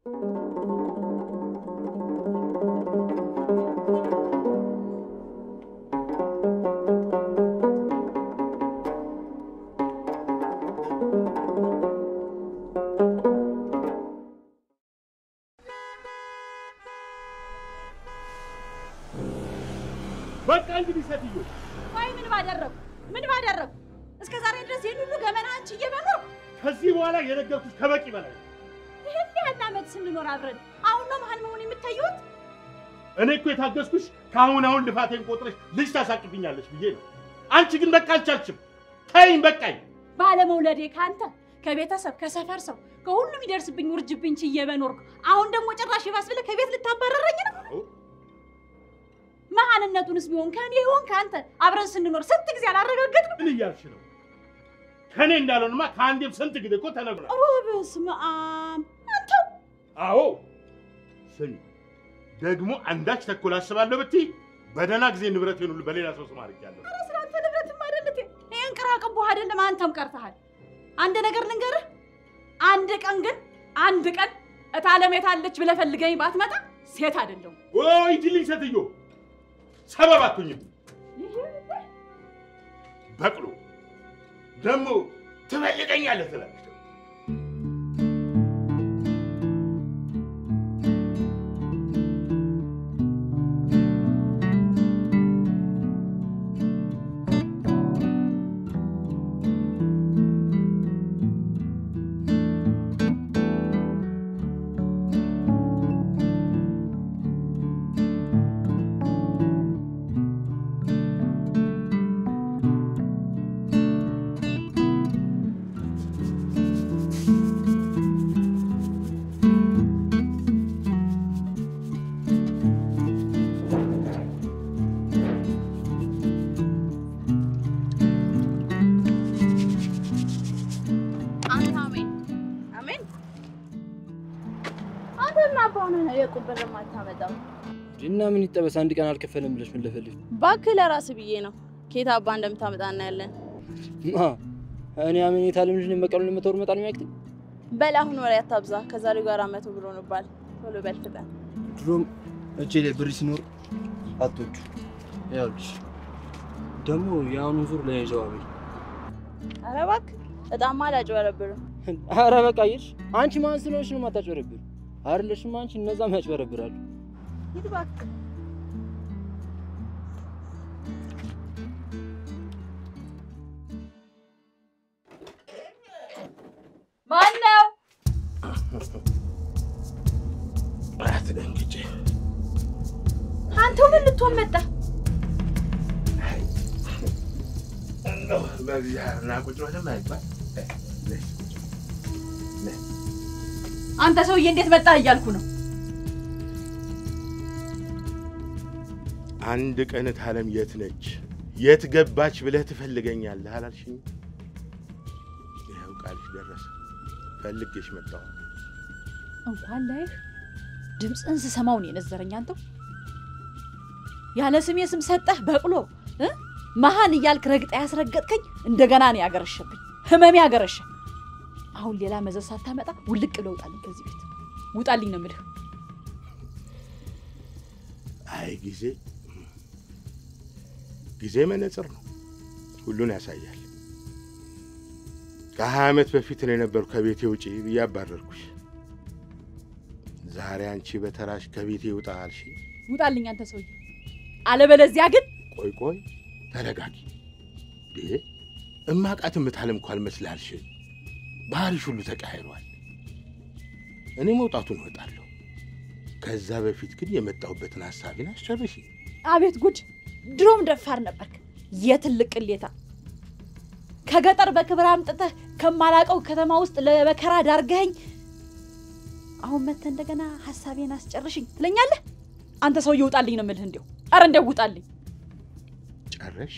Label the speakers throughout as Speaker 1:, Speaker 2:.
Speaker 1: በቃ እንግዲህ ሴትዮ
Speaker 2: ቆይ ምን ባደረጉ ምን ባደረጉ እስከ ዛሬ ድረስ ይህን ሁሉ ገመና አንቺ እየበኖር
Speaker 1: ከዚህ በኋላ የነገርኩሽ ከበቂ በላይ ነው።
Speaker 2: ይህን ያህል ዓመት ስንኖር አብረን አሁን ነው መሀል መሆን የምታየውት?
Speaker 1: እኔ እኮ የታገስኩሽ ከአሁን አሁን ልፋቴን ቆጥረሽ ልጅ ታሳቅብኛለሽ ብዬ ነው። አንቺ ግን በቃ አልቻልሽም። ተይኝ በቃኝ።
Speaker 2: ባለመውለዴ ከአንተ ከቤተሰብ ከሰፈር ሰው ከሁሉም ይደርስብኝ ውርጅብኝ ችዬ በኖርኩ አሁን ደግሞ ጭራሽ ይባስ ብለህ ከቤት ልታባረረኝ ነው? መሀንነቱንስ ቢሆን ከእኔ ይሆን ከአንተ አብረን ስንኖር ስንት ጊዜ አላረጋገጥንም?
Speaker 1: ምን እያልሽ ነው? ከእኔ እንዳልሆንማ ከአንዴም ስንት ጊዜ እኮ ተነግሯል።
Speaker 2: ኦ በስመ አብ አንተው
Speaker 1: አዎ ስሚ፣ ደግሞ አንዳች ተኩል አስባለሁ ብትይ በደህና ጊዜ ንብረቴን ሁሉ በሌላ ሰው ስም አድርጌያለሁ።
Speaker 2: ኧረ ስለ አንተ ንብረትም አይደለት ይህን ቅራቅንቦህ አይደለም አንተም ቀርተሃል። አንድ ነገር ልንገርህ፣ አንድ ቀን ግን አንድ ቀን እታለም የታለች ብለህ ፈልገኝ ባትመጣ ሴት አይደለሁም።
Speaker 1: ወይ ሂጂልኝ ሴትዮ፣ ሰበብ አትሁኝም። በቅሎ ደግሞ ትፈልገኛለህ ትላለች።
Speaker 3: አንተ አሜን አሜን። አንተ ምን አባ ሆነህ ነው የቁም ብር የማታመጣው?
Speaker 4: እና ምን ይጠበስ አንድ ቀን አልከፈልም ብለሽ ምን ለፈልሽ?
Speaker 3: እባክህ ለራስህ ብዬ ነው። ኬት አባ እንደምታመጣ እናያለን።
Speaker 4: ማ እኔ አሜኔታ ልምሽ ነው በቀሉ ለመተወር መጣል የሚያክል
Speaker 3: በል አሁን ወሬ አታብዛ። ከዛሬው ጋር መቶ ብሎ ንባል። ቶሎ በል ፍጠን።
Speaker 4: ድሮም እጄ ላይ ብር ሲኖር አቶቹ ያውልሽ ደግሞ የአሁኑን ዙር ለያይዘው አበይ
Speaker 3: ኧረ እባክህ እጣማ አላጭበረብርም።
Speaker 4: አረ በቃ ይሽ አንቺ ማን ስለሆንሽ ነው የማታጭበረብር? አይደለሽም አንቺ እነዛም ያጭበረብራሉ።
Speaker 3: ሂድ እባክህ።
Speaker 2: ማን ነው?
Speaker 1: አትደንግጬ።
Speaker 2: አንተው ምን ልትሆን መጣ?
Speaker 1: እንደው በእግዚአብሔር ና ቁጭ በለም አይባል።
Speaker 2: አንተ ሰውዬ እንዴት መጣ እያልኩ ነው።
Speaker 1: አንድ ቀን እታለም የት ነች የት ገባች ብለህ ትፈልገኛለህ አላልሽኝ? ይኸው ቃልሽ ደረሰ። ፈልጌሽ መጣሁ።
Speaker 2: እንኳን ላይህ ድምፅህን ስሰማው ነው የነዘረኝ። አንተው ያለ ስሜ ስም ሰጠህ በቅሎ እ መሀን እያልክ ረግጣ ያስረገጥከኝ እንደገና ነው ያገረሸብኝ። ህመሜ ያገረሸ። አሁን ሌላ መዘዝ ሳታመጣ ውልቅ ብለህ ውጣልኝ ከዚህ ቤት ውጣልኝ ነው የምልህ።
Speaker 1: አይ ጊዜ ጊዜ መነጽር ነው፣ ሁሉን ያሳያል። ከሀያ ዓመት በፊት ነው የነበሩ ከቤቴ ውጪ ብዬ አባረርኩሽ። ዛሬ አንቺ በተራሽ ከቤቴ ውጣ አልሽ።
Speaker 2: ውጣልኝ አንተ ሰውዬ፣ አለበለዚያ ግን
Speaker 1: ቆይ ቆይ ተረጋጊ። ይሄ እማቃት እምታለም እኮ አልመስልሽ። ባህሪሽ ሁሉ ተቀያይሯል። እኔ መውጣቱን እወጣለሁ። ከዛ በፊት ግን የመጣሁበትን ሀሳቤን አስጨርሽ።
Speaker 2: አቤት ጉድ! ድሮም ደፋር ነበርክ የትልቅ ቅሌታ። ከገጠር በክብር አምጥተህ ከማላቀው ከተማ ውስጥ ለመከራ ዳርገኸኝ አሁን መተህ እንደገና ሀሳቤን አስጨርሽኝ ትለኛለህ? አንተ ሰውዬ ውጣልኝ ነው የምልህ። እንዲሁ ኧረ እንደው ውጣልኝ።
Speaker 1: ጨረሽ?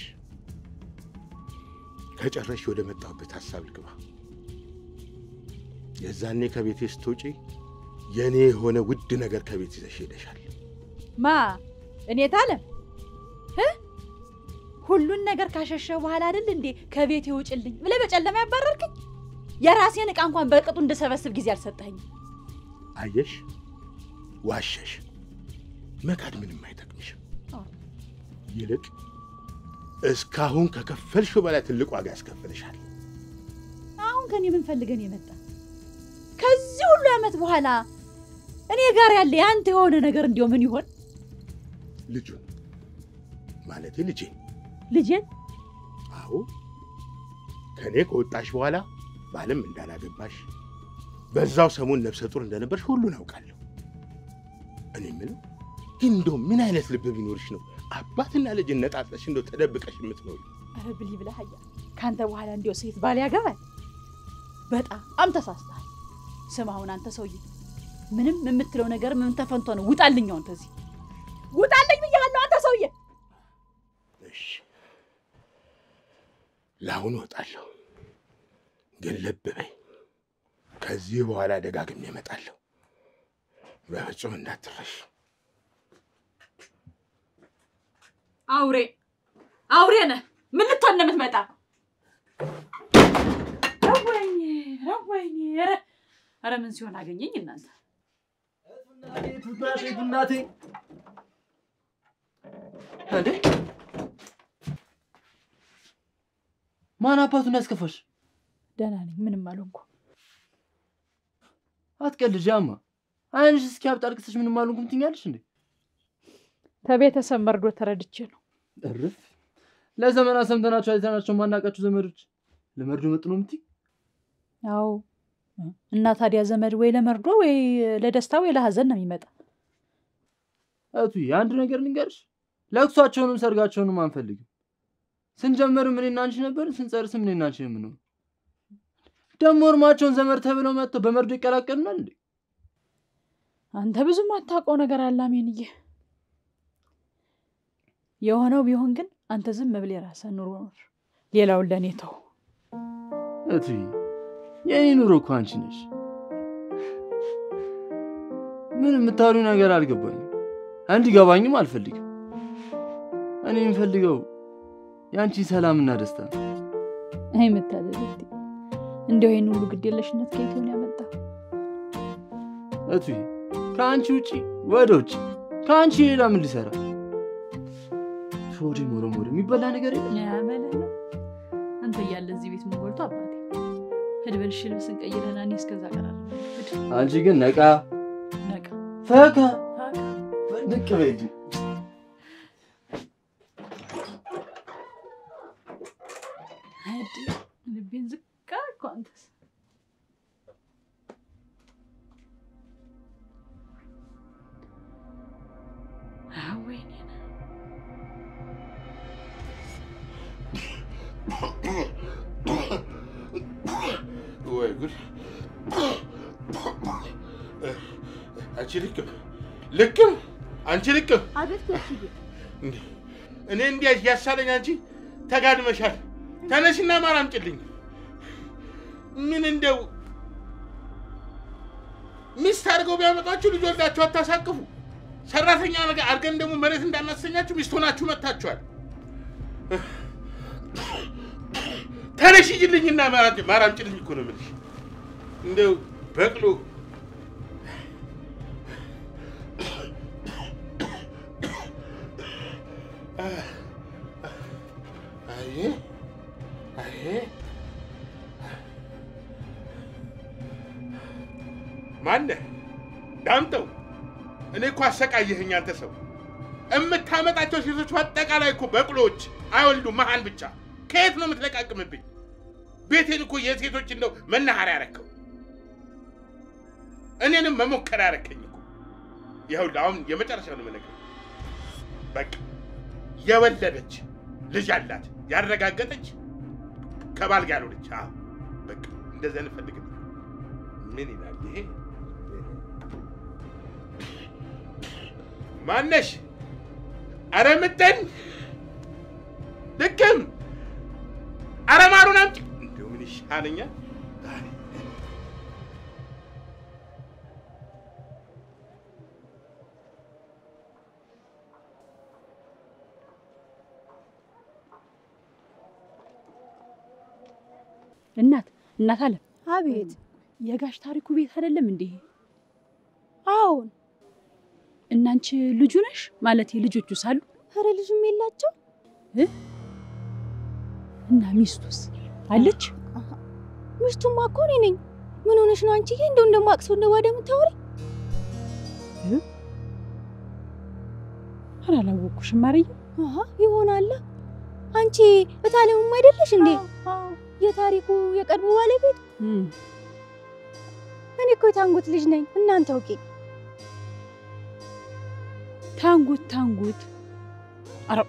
Speaker 1: ከጨረሽ ወደ መጣሁበት ሀሳብ ልግባ። የዛኔ ከቤቴ ስትወጪ የእኔ የሆነ ውድ ነገር ከቤት ይዘሽ ሄደሻል።
Speaker 2: ማ እኔ ታለም እ ሁሉን ነገር ካሸሸ በኋላ አይደል እንዴ ከቤቴ ውጭልኝ ብለህ በጨለማ ያባረርክኝ? የራሴን ዕቃ እንኳን በቅጡ እንድሰበስብ ጊዜ አልሰጠኸኝም።
Speaker 1: አየሽ፣ ዋሸሽ። መካድ ምንም አይጠቅምሽም።
Speaker 2: አዎ።
Speaker 1: ይልቅ እስካሁን ከከፈልሽው በላይ ትልቅ ዋጋ ያስከፍልሻል።
Speaker 2: አሁን ከኔ ምን ፈልገን የመጣ ከዚህ ሁሉ ዓመት በኋላ እኔ ጋር ያለ ያንተ የሆነ ነገር እንዲያው ምን ይሆን?
Speaker 1: ልጁን ማለቴ ልጄን
Speaker 2: ልጄን
Speaker 1: አዎ ከእኔ ከወጣሽ በኋላ ባልም እንዳላገባሽ በዛው ሰሞን ነፍሰ ጡር እንደነበርሽ ሁሉን አውቃለሁ። እኔ የምለው ግን እንደው ምን አይነት ልብ ቢኖርሽ ነው አባትና ልጅ ነጣጥለሽ እንደው ተደብቀሽ የምትኖሪ?
Speaker 2: ኧረ ብሊ ብለህ አያ ከአንተ በኋላ እንዲያው ሴት ባል ያገባል? በጣም ተሳስተሃል። ስም አሁን አንተ ሰውዬ ምንም የምትለው ነገር ምን ተፈንቶ ነው? ውጣልኝ! አሁን ተዚህ ውጣልኝ ብያለሁ። አንተ ሰውዬ
Speaker 1: እሺ ለአሁኑ እወጣለሁ፣ ግን ልብ በይ፣ ከዚህ በኋላ ደጋግሜ እመጣለሁ። በፍጹም እንዳትረሽ።
Speaker 2: አውሬ አውሬ ነህ። ምን ልትሆን ነው የምትመጣ? ረወይኔ ረወይኔ! ኧረ ኧረ ምን ሲሆን አገኘኝ እናንተ
Speaker 4: እናቴ እናቴ እንዴ ማን አባቱን ያስከፋሽ?
Speaker 2: ደህና ነኝ፣ ምንም አልሆንኩ።
Speaker 4: አትቀልጂ አማ። አይንሽ እስኪያብጥ አልቅሰሽ ምንም አልሆንኩም ትኛለሽ እንዴ?
Speaker 2: ከቤተሰብ መርዶ ተረድቼ ነው።
Speaker 4: እርፍ። ለዘመናት ሰምተናቸው አይተናቸው ማናውቃቸው ዘመዶች ለመርዶ መጡ ነው የምትይ?
Speaker 2: አዎ እና ታዲያ ዘመድ ወይ ለመርዶ ወይ ለደስታ ወይ ለሀዘን ነው የሚመጣ።
Speaker 4: እቱ አንድ ነገር ልንገርሽ፣ ለቅሷቸውንም ሰርጋቸውንም አንፈልግም። ስንጀምርም እኔና አንቺ ነበርን፣ ስንጨርስም እኔና አንቺ ነው የምንሆነው። ደግሞ እርማቸውን ዘመድ ተብለው መጥተው በመርዶ ይቀላቀሉናል እንዴ?
Speaker 2: አንተ ብዙም አታውቀው ነገር አለ አሜንዬ። የሆነው ቢሆን ግን አንተ ዝም ብለህ የራስህን ኑሮ ኖር፣ ሌላውን ለእኔ ተው።
Speaker 4: እቱ የእኔ ኑሮ እኮ አንቺ ነሽ። ምን የምታወሪው ነገር አልገባኝም፣ እንዲገባኝም አልፈልግም። እኔ የምፈልገው የአንቺ ሰላምና ደስታ ነው።
Speaker 2: አይ የምታደርግ እንዲያው ይህን ሁሉ ግዴለሽነት ከየት ሆነ ያመጣ?
Speaker 4: እቱ ከአንቺ ውጪ ወደ ውጭ ከአንቺ ሌላ ምን ሊሰራ ሾዴ ሞረ ሞረ የሚበላ ነገር የለም።
Speaker 2: ያመለህ ነው አንተ እያለ እዚህ ቤት ምን ጎልቶ አባቴ ሂድ በልሽ ልብስን ቀይረና እኔ እስከዛ ቀራለሁ። ሂድ
Speaker 4: አንቺ ግን ነቃ
Speaker 2: ነቃ
Speaker 4: ፈካ
Speaker 2: ፋካ
Speaker 4: ንቅ በይ እንጂ።
Speaker 2: ሂድ ልቤን ዝቅ አልኩ አንተስ ወይኔ
Speaker 1: ወይ ጉድ! አንቺ ልክም ልክም አንቺ ልክም
Speaker 3: አቤት ጋሽዬ፣
Speaker 1: እንዴ! እኔ እንዲያ ያሳለኝ አንቺ ተጋድመሻል። ተነሽና ማር አምጪልኝ። ምን እንደው ሚስት አድርገው ቢያመጧችሁ ልጅ ወልዳችሁ አታሳቅፉ። ሰራተኛ ነገር አድርገን ደግሞ መሬት እንዳናሰኛችሁ ሚስት ሆናችሁ መጥታችኋል። ተነሽ ሂጂልኝና ማር አምጪልኝ እኮ ነው የምልሽ። እንደው በቅሎ አይ አይ ማነህ ዳምጠው? እኔ እኮ አሰቃየኸኝ አንተ ሰው። የምታመጣቸው ሴቶች በአጠቃላይ እኮ በቅሎዎች አይወልዱም፣ መሀን ብቻ። ከየት ነው የምትለቃቅምብኝ? ቤቴን እኮ የሴቶች እንደው መናኸሪያ ያረከው፣ እኔንም መሞከር ያረከኝ እኮ። ይኸውልህ አሁን የመጨረሻ ነው የምነግርህ። በቃ የወለደች ልጅ አላት ያረጋገጠች ከባል ጋር ያልሆነች። አዎ በቃ እንደዚህ አይነት ፈልግ። ምን ይላል ይሄ? ማነሽ? አረ ምጠን ልክም አረ ማሩን አምጪ። እንደው ምን ይሻለኛል?
Speaker 2: እናት እናት አለ
Speaker 3: አቤት
Speaker 2: የጋሽ ታሪኩ ቤት አይደለም እንዴ? አንቺ ልጁ ነሽ ማለት ልጆቹ ሳሉ
Speaker 5: ኧረ ልጅም የላቸው
Speaker 2: እና ሚስቱስ አለች?
Speaker 5: ሚስቱማ እኮ እኔ ነኝ። ምን ሆነሽ ነው አንቺዬ? እንደው እንደማቅሰው እንደ ባዳ የምታወሪ?
Speaker 2: ኧረ አላወኩሽም ማርዬ።
Speaker 5: አሀ ይሆናላ። አንቺ እታለምም አይደለሽ እንዴ? የታሪኩ የቀድሞ ባለቤት።
Speaker 2: እም፣
Speaker 5: እኔ እኮ የታንጉት ልጅ ነኝ። እናንተ አውቄ
Speaker 2: ታንጉት ታንጉት። ኧረ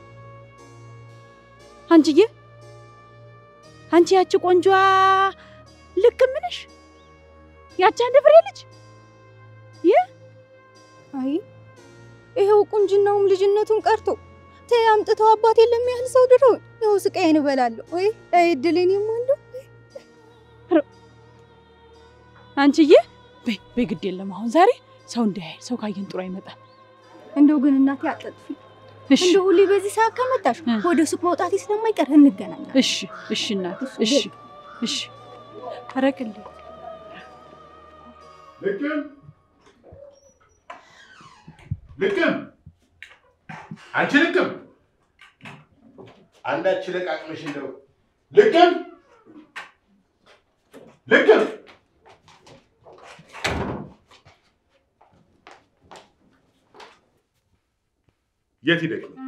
Speaker 2: አንቺዬ፣ አንቺ ያቺ ቆንጆዋ ልክ ምንሽ ያቺ አንድ ፍሬ ልጅ
Speaker 5: አይ ይሄው ቁንጅናውም ልጅነቱም ቀርቶ ተይ አምጥተው አባት የለም ያህል ሰው ድሮ ይኸው ስቃዬን እበላለሁ። ወይ አይ እድሌን የማንዱ
Speaker 2: አንቺዬ፣ በይ በይ፣ ግድ የለም አሁን ዛሬ ሰው እንዳያይ ሰው ካየን ጥሩ አይመጣም።
Speaker 5: እንደው ግን እናቴ አጠጥፊ
Speaker 2: እሺ
Speaker 5: እንደው ሁሌ በዚህ ሰዓት ከመጣሽ
Speaker 2: እ።
Speaker 5: ወደ ሱቅ መውጣቴ ስለማይቀር እንገናኛለን።
Speaker 2: እሺ እሺ እናት
Speaker 5: እሺ፣
Speaker 2: እሺ እሺ። አረቅልኝ
Speaker 1: ልቅም ልቅም አንቺ ልቅም አንዳች ለቃቅመሽ እንደው ልቅም ልቅም የት ሂደሽ ነው?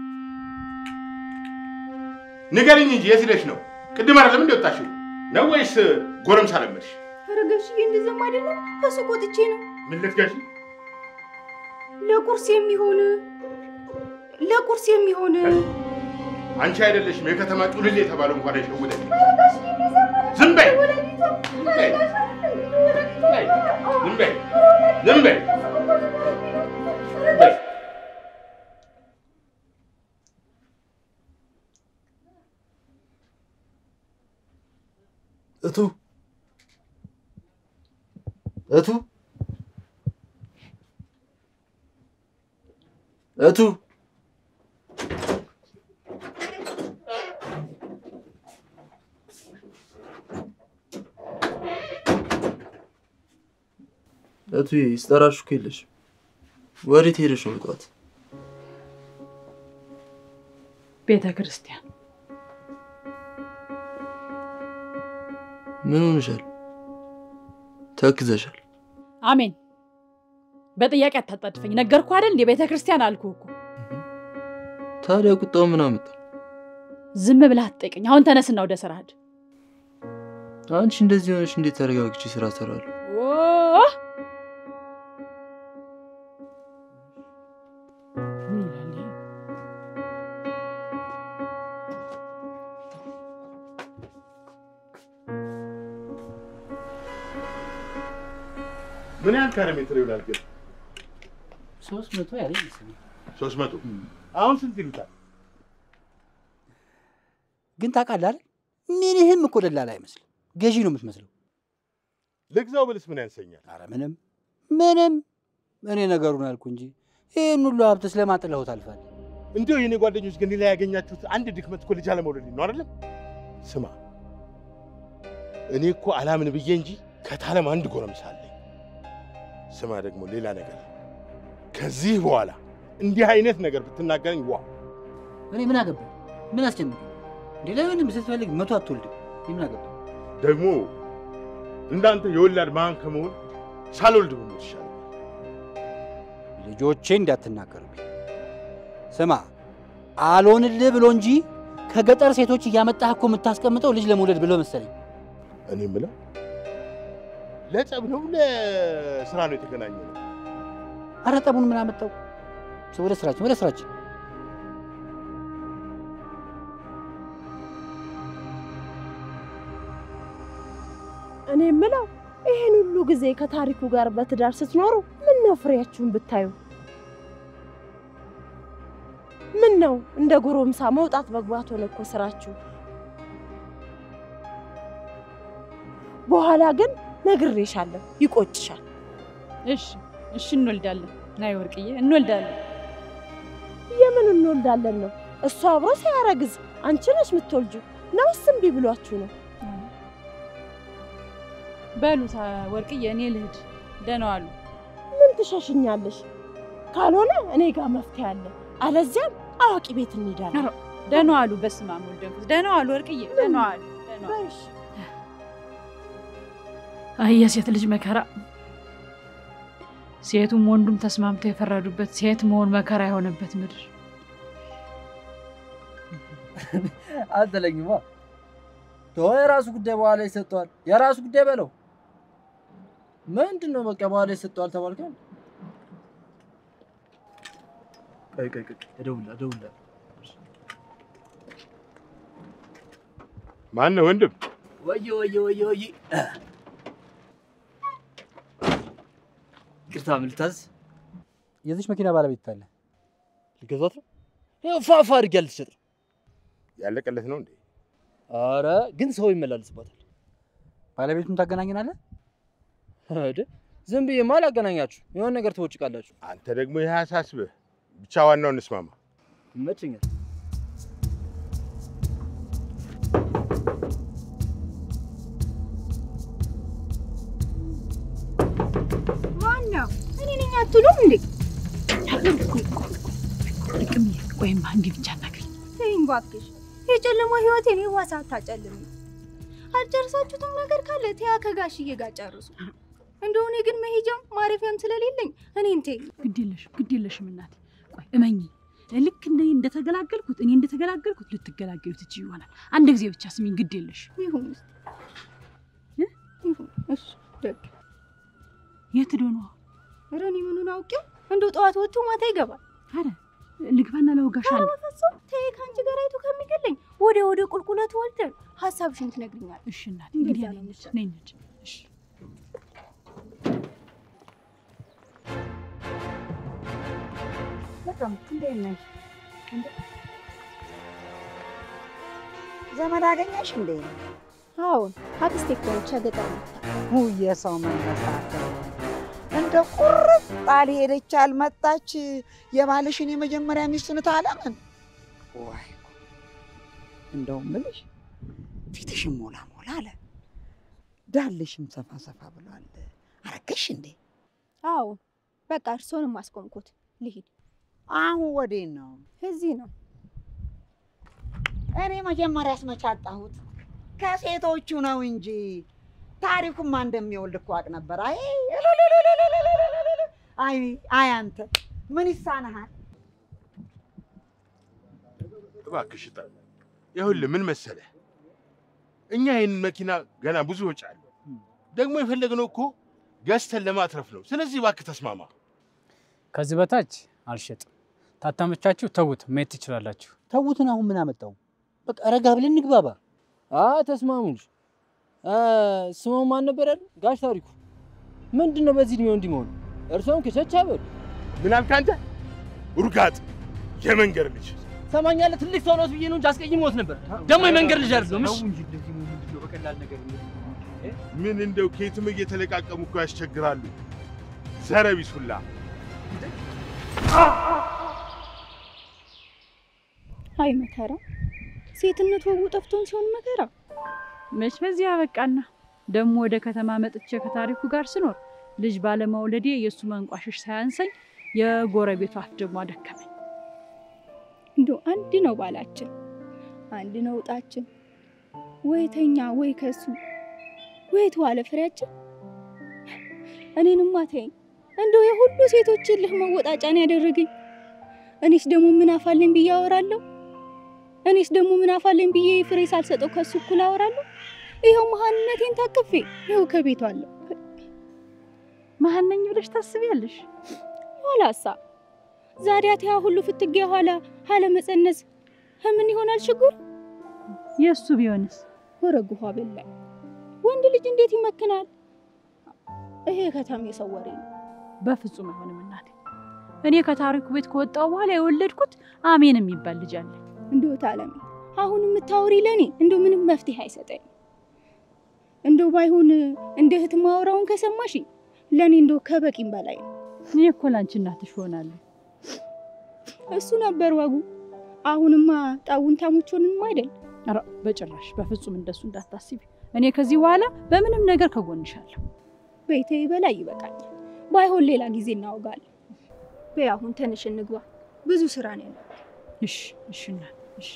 Speaker 1: ንገሪኝ እንጂ የት ሂደሽ ነው? ቅድም አይደለም እንደ ወጣሽው ነው ወይስ ጎረምሳ ለመድሽ?
Speaker 5: ኧረ ጋሽዬ እንደዚያም አይደለም ከሱቅ ወጥቼ ነው
Speaker 1: ምን ልትገዢ?
Speaker 5: ለቁርስ የሚሆን ለቁርስ የሚሆን
Speaker 1: አንቺ አይደለሽም የከተማ ጩልል የተባለው እንኳን አይሸውደኝ። ዝም በይ ዝም በይ ዝም በይ ዝም በይ ዝም በይ።
Speaker 4: እቱ እቱ እቱ እቱ ስጠራሽ እኮ የለሽም። ወዴት ሄደሽ ነው ጠዋት?
Speaker 2: ቤተ ክርስቲያን
Speaker 4: ምን ሆንሻል? ተክዘሻል።
Speaker 2: አሜን። በጥያቄ አታጣድፈኝ። ነገርኩህ አይደል እንዴ? ቤተ ክርስቲያን አልኩህ እኮ።
Speaker 4: ታዲያ ቁጣው ምን አመጣው?
Speaker 2: ዝም ብለህ አትጠይቀኝ። አሁን ተነስና ወደ ስራ ሂድ።
Speaker 4: አንቺ እንደዚህ ሆነሽ እንዴት ተረጋግቼ ስራ እሰራለሁ?
Speaker 2: ኦ! ምን ይላል ይሄ?
Speaker 1: ምን ያህል ካሬ ሜትር ይውላል ግን?
Speaker 6: ሶስት መቶ ያለኝ መሰለኝ።
Speaker 1: ሶስት መቶ አሁን ስንት ይሉታል?
Speaker 6: ግን ታውቃለህ አይደል ምንህም እኮ ደላላ አይመስልም፣ ገዢ ነው የምትመስለው።
Speaker 1: ልግዛው ብልስ ምን ያንሰኛል?
Speaker 6: አረ ምንም ምንም፣ እኔ ነገሩን አልኩ እንጂ ይህን ሁሉ ሀብት ስለማን ጥለኸው ታልፋለህ?
Speaker 1: እንዲያው የኔ ጓደኞች ግን ላይ ያገኛችሁት አንድ ድክመት እኮ ልጅ አለመውለድ ነው አይደለም? ስማ እኔ እኮ አላምን ብዬ እንጂ ከታለም አንድ ጎረምሳ አለኝ። ስማ ደግሞ ሌላ ነገር ከዚህ በኋላ እንዲህ አይነት ነገር ብትናገረኝ ዋ
Speaker 6: እኔ ምን አገባኝ? ምን አስጨንቀኝ እንዴ? ለምንም ስትፈልግ መቶ አትወልድም። እኔ ምን አገባኝ?
Speaker 1: ደግሞ እንዳንተ የወላድ መሃን ከመሆን ሳልወልድ ብሞት ይሻላል።
Speaker 6: ልጆቼ እንዳትናገርብኝ። ስማ አልሆንልህ ብሎ እንጂ ከገጠር ሴቶች እያመጣህ እኮ የምታስቀምጠው ልጅ ለመውለድ ብሎ መሰለኝ።
Speaker 1: እኔ የምለው ለጸብ ነው ለስራ ነው የተገናኘ ነው?
Speaker 6: አረ ጠቡን ምን አመጣው? ወደ ስራችን ወደ ስራችን።
Speaker 3: እኔ የምለው ይሄን ሁሉ ጊዜ ከታሪኩ ጋር በትዳር ስትኖሩ ምን ነው ፍሬያችሁን ብታዩ? ምን ነው እንደ ጎረምሳ መውጣት መግባት ሆነ እኮ ስራችሁ። በኋላ ግን ነግሬሻለሁ፣ ይቆጭሻል።
Speaker 2: እሺ እሺ፣ እንወልዳለን። ናይ ወርቅዬ፣ እንወልዳለን።
Speaker 3: የምን እንወልዳለን ነው? እሱ አብሮ ሳያረግዝ አንቺ ነሽ የምትወልጁ ነውስ እምቢ ብሏችሁ ነው?
Speaker 2: በሉ ታ- ወርቅዬ፣ እኔ ልሂድ። ደህና ዋሉ።
Speaker 3: ምን ትሸሽኛለሽ? ካልሆነ እኔ ጋር መፍትሄ አለ። አለዚያም አዋቂ ቤት እንሄዳለን።
Speaker 2: ኧረ፣ ደህና ዋሉ። በስመ አብ ወወልድ ወመንፈስ ደህና ዋሉ። ወርቅዬ ደህና ዋሉ። ደህና ዋሉ።
Speaker 3: እሺ።
Speaker 2: አይ የሴት ልጅ መከራ! ሴቱም ወንዱም ተስማምተው የፈረዱበት ሴት መሆን መከራ የሆነበት ምድር።
Speaker 4: አትለኝማ። ተወው፣ የራሱ ጉዳይ በኋላ ይሰጠዋል። የራሱ ጉዳይ በለው። ምንድን ነው በቃ በኋላ ይሰጠዋል ተባልከው። ቆይ ቆይ ቆይ፣ እደውልልህ እደውልልህ።
Speaker 1: ማን ነው ወንድም?
Speaker 4: ወየ ወየ ወየ ወየ። ይቅርታ ምን ልታዝ?
Speaker 6: የዚች መኪና ባለቤት ታለ
Speaker 4: ልገዛት ነው? ይኸው ፋፋ አድርጌ ልትሸጥ ነው።
Speaker 1: ያለቀለት ነው እንዴ?
Speaker 4: አረ ግን ሰው ይመላለስባታል።
Speaker 6: ባለቤቱን ታገናኘናለህ?
Speaker 4: እደ ዝም ብዬማ አላገናኛችሁ። የሆነ ነገር ትወጭቃላችሁ።
Speaker 1: አንተ ደግሞ ይህ አያሳስብህ። ብቻ ዋናው እንስማማ።
Speaker 4: ይመችኛል።
Speaker 5: ማነው? እኔ ነኝ አትሉም እንዴ?
Speaker 2: ጥቅምዬ ቆይማ እንዲህ ብቻ እናግሪኝ።
Speaker 5: ተይኝ እባክሽ። የጨለማ ህይወቴን የዋሳ አታጨልም። አልጨርሳችሁትም ነገር ካለ ተያ ከጋሽዬ ጋር ጨርሱ። እንደሆነ ግን መሄጃም ማረፊያም ስለሌለኝ እኔን ተይኝ።
Speaker 2: ግድ የለሽም ግድ የለሽም እናቴ። ቆይ እመኝ፣ ልክ እንደ እንደተገላገልኩት እኔ እንደተገላገልኩት ልትገላገዩ ትች ይሆናል። አንድ ጊዜ ብቻ ስሚኝ፣ ግድ የለሽ።
Speaker 5: ይሁን እስኪ። ይሁን እሺ። ደግ
Speaker 2: የት ሄዶ ነው?
Speaker 5: ኧረ እኔ ምኑን አውቄው? እንደው ጠዋት ወጥቶ ማታ ይገባል።
Speaker 2: አረ ልግባና ለወጋሽ
Speaker 5: ኧረ
Speaker 2: አንድ
Speaker 5: በፍጹም ተይ፣ ከአንቺ ጋር አይቶ ከሚገለኝ ወደ ወደ ቁልቁለቱ ወልደን ሀሳብሽን ትነግሪኛለሽ።
Speaker 2: እሺ እናቴ እንግዲህ
Speaker 5: እንደዛ ነው
Speaker 2: ነኝ
Speaker 5: የሚሻለው።
Speaker 2: ነኝ ነኝ። እሺ
Speaker 7: በጣም እንዴት ነሽ? ዘመድ አገኘሽ እንዴ?
Speaker 5: አዎን አክስቴ እኮ ነች ከገጠር መጣ።
Speaker 7: ውይ የሰው መነሳት እንደ ቁርጥ አልሄደች አልመጣች። የባልሽን የመጀመሪያ ሚስቱን ታለምን ወይ እንደውም ብልሽ ፊትሽም ሞላ ሞላ አለ፣ ዳልሽም ሰፋ ሰፋ ብሏል። አረገሽ እንዴ?
Speaker 5: አዎን በቃ እርስዎንም አስቆምኩት ልሂድ።
Speaker 7: አሁን ወዴት ነው?
Speaker 5: እዚህ ነው
Speaker 7: እኔ መጀመሪያ አስመቻጣሁት ከሴቶቹ ነው እንጂ ታሪኩማ እንደሚወልድ እኮ አውቅ ነበር። አይ እልልልልልልልልልል። አይ አይ አንተ ምን ይሳንሃል?
Speaker 1: እባክሽ እጠ ይኸውልህ ምን መሰለህ፣ እኛ ይህን መኪና ገና ብዙ ወጪ አለ። ደግሞ የፈለግነው እኮ ገዝተን ለማትረፍ ነው። ስለዚህ እባክህ ተስማማ።
Speaker 8: ከዚህ በታች አልሸጥም። ታታመቻችሁ ተዉት፣ መሄድ ትችላላችሁ።
Speaker 6: ተዉትን። አሁን ምን አመጣው? በቃ ረጋ ብለን እንግባባ።
Speaker 4: አ ተስማሙ እንጂ አ ስሙ ማን ነበር ያለው? ጋሽ ታሪኩ። ምንድን ነው በዚህ እድሜው እንዲህ መሆኑ? እርሶም ከቸች አበሉ።
Speaker 1: ምን አልክ አንተ? ውርጋጥ የመንገድ ልጅ
Speaker 4: ሰማኛለህ? ትልቅ ሰው ነው ብዬ ነው እንጂ አስቀይሞት ነበር። ደግሞ የመንገድ ልጅ አይደለም። እሺ
Speaker 6: እንጂ እንደዚህ ነው ምንድን ነው በቀላል ነገር
Speaker 1: ምን እንደው ከየትም እየተለቃቀሙ እኮ ያስቸግራሉ። ዘረቢስ ሁላ
Speaker 5: አይ መከራ፣ ሴትነት ወጉ ጠፍቶን ሲሆን መከራ።
Speaker 2: መች በዚህ አበቃና ደግሞ ወደ ከተማ መጥቼ ከታሪኩ ጋር ስኖር ልጅ ባለመውለዴ የእሱ መንቋሸሽ ሳያንሰኝ የጎረቤቱ አፍ ደግሞ አደከመኝ።
Speaker 5: እንደው አንድ ነው ባላችን፣ አንድ ነው እጣችን። ወይ ተኛ ወይ ከሱ ወይ ተዋለ ፍሬያችን። እኔንማ ተይኝ፣ እንደው የሁሉ ሴቶች እልህ መወጣጫን ያደረገኝ። እኔስ ደግሞ ምን አፋለኝ ብዬ አወራለሁ? እኔስ ደግሞ ምን አፋለኝ ብዬ ፍሬ ሳልሰጠው ከሱ እኩል አወራለሁ? ይኸው መሀንነቴን ታቅፌ ይኸው ከቤቱ አለሁ።
Speaker 2: መሀን ነኝ ብለሽ ታስቢያለሽ?
Speaker 5: ኋላሳ ዛዲያ ተያ ሁሉ ፍትጊያ ኋላ ሀለ መፀነስ ምን ይሆናል ችግሩ?
Speaker 2: የእሱ ቢሆንስ?
Speaker 5: ወረጉኋ በላይ ወንድ ልጅ እንዴት ይመክናል? ይሄ ከተማ የሰው ወሬ ነው።
Speaker 2: በፍጹም አይሆንም እናቴ። እኔ ከታሪኩ ቤት ከወጣሁ በኋላ የወለድኩት አሜን የሚባል ልጅ አለ።
Speaker 5: እንደው ታለሚ አሁን የምታወሪ ለኔ እንደው ምንም መፍትሄ አይሰጠኝ። እንደው ባይሆን እንደ እህት ማውራውን ከሰማሽ ለኔ እንደው ከበቂም በላይ ነው።
Speaker 2: እኔ እኮ ላንቺ እናትሽ ሆናለሁ።
Speaker 5: እሱ ነበር ወጉ። አሁንማ ጣውን ታሙቾንም አይደል
Speaker 2: ኧረ በጭራሽ በፍጹም እንደሱ እንዳታስቢ። እኔ ከዚህ በኋላ በምንም ነገር ከጎንሻለሁ።
Speaker 5: ቤቴ በላይ ይበቃኛል። ባይሆን ሌላ ጊዜ እናወጋለን። በይ አሁን ተነሽ እንግባ። ብዙ ስራ ነው ያለው።
Speaker 2: እሺ እሺ እናት እሺ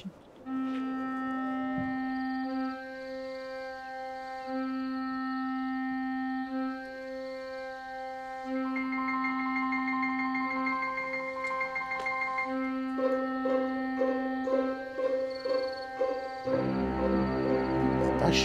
Speaker 1: ታሽ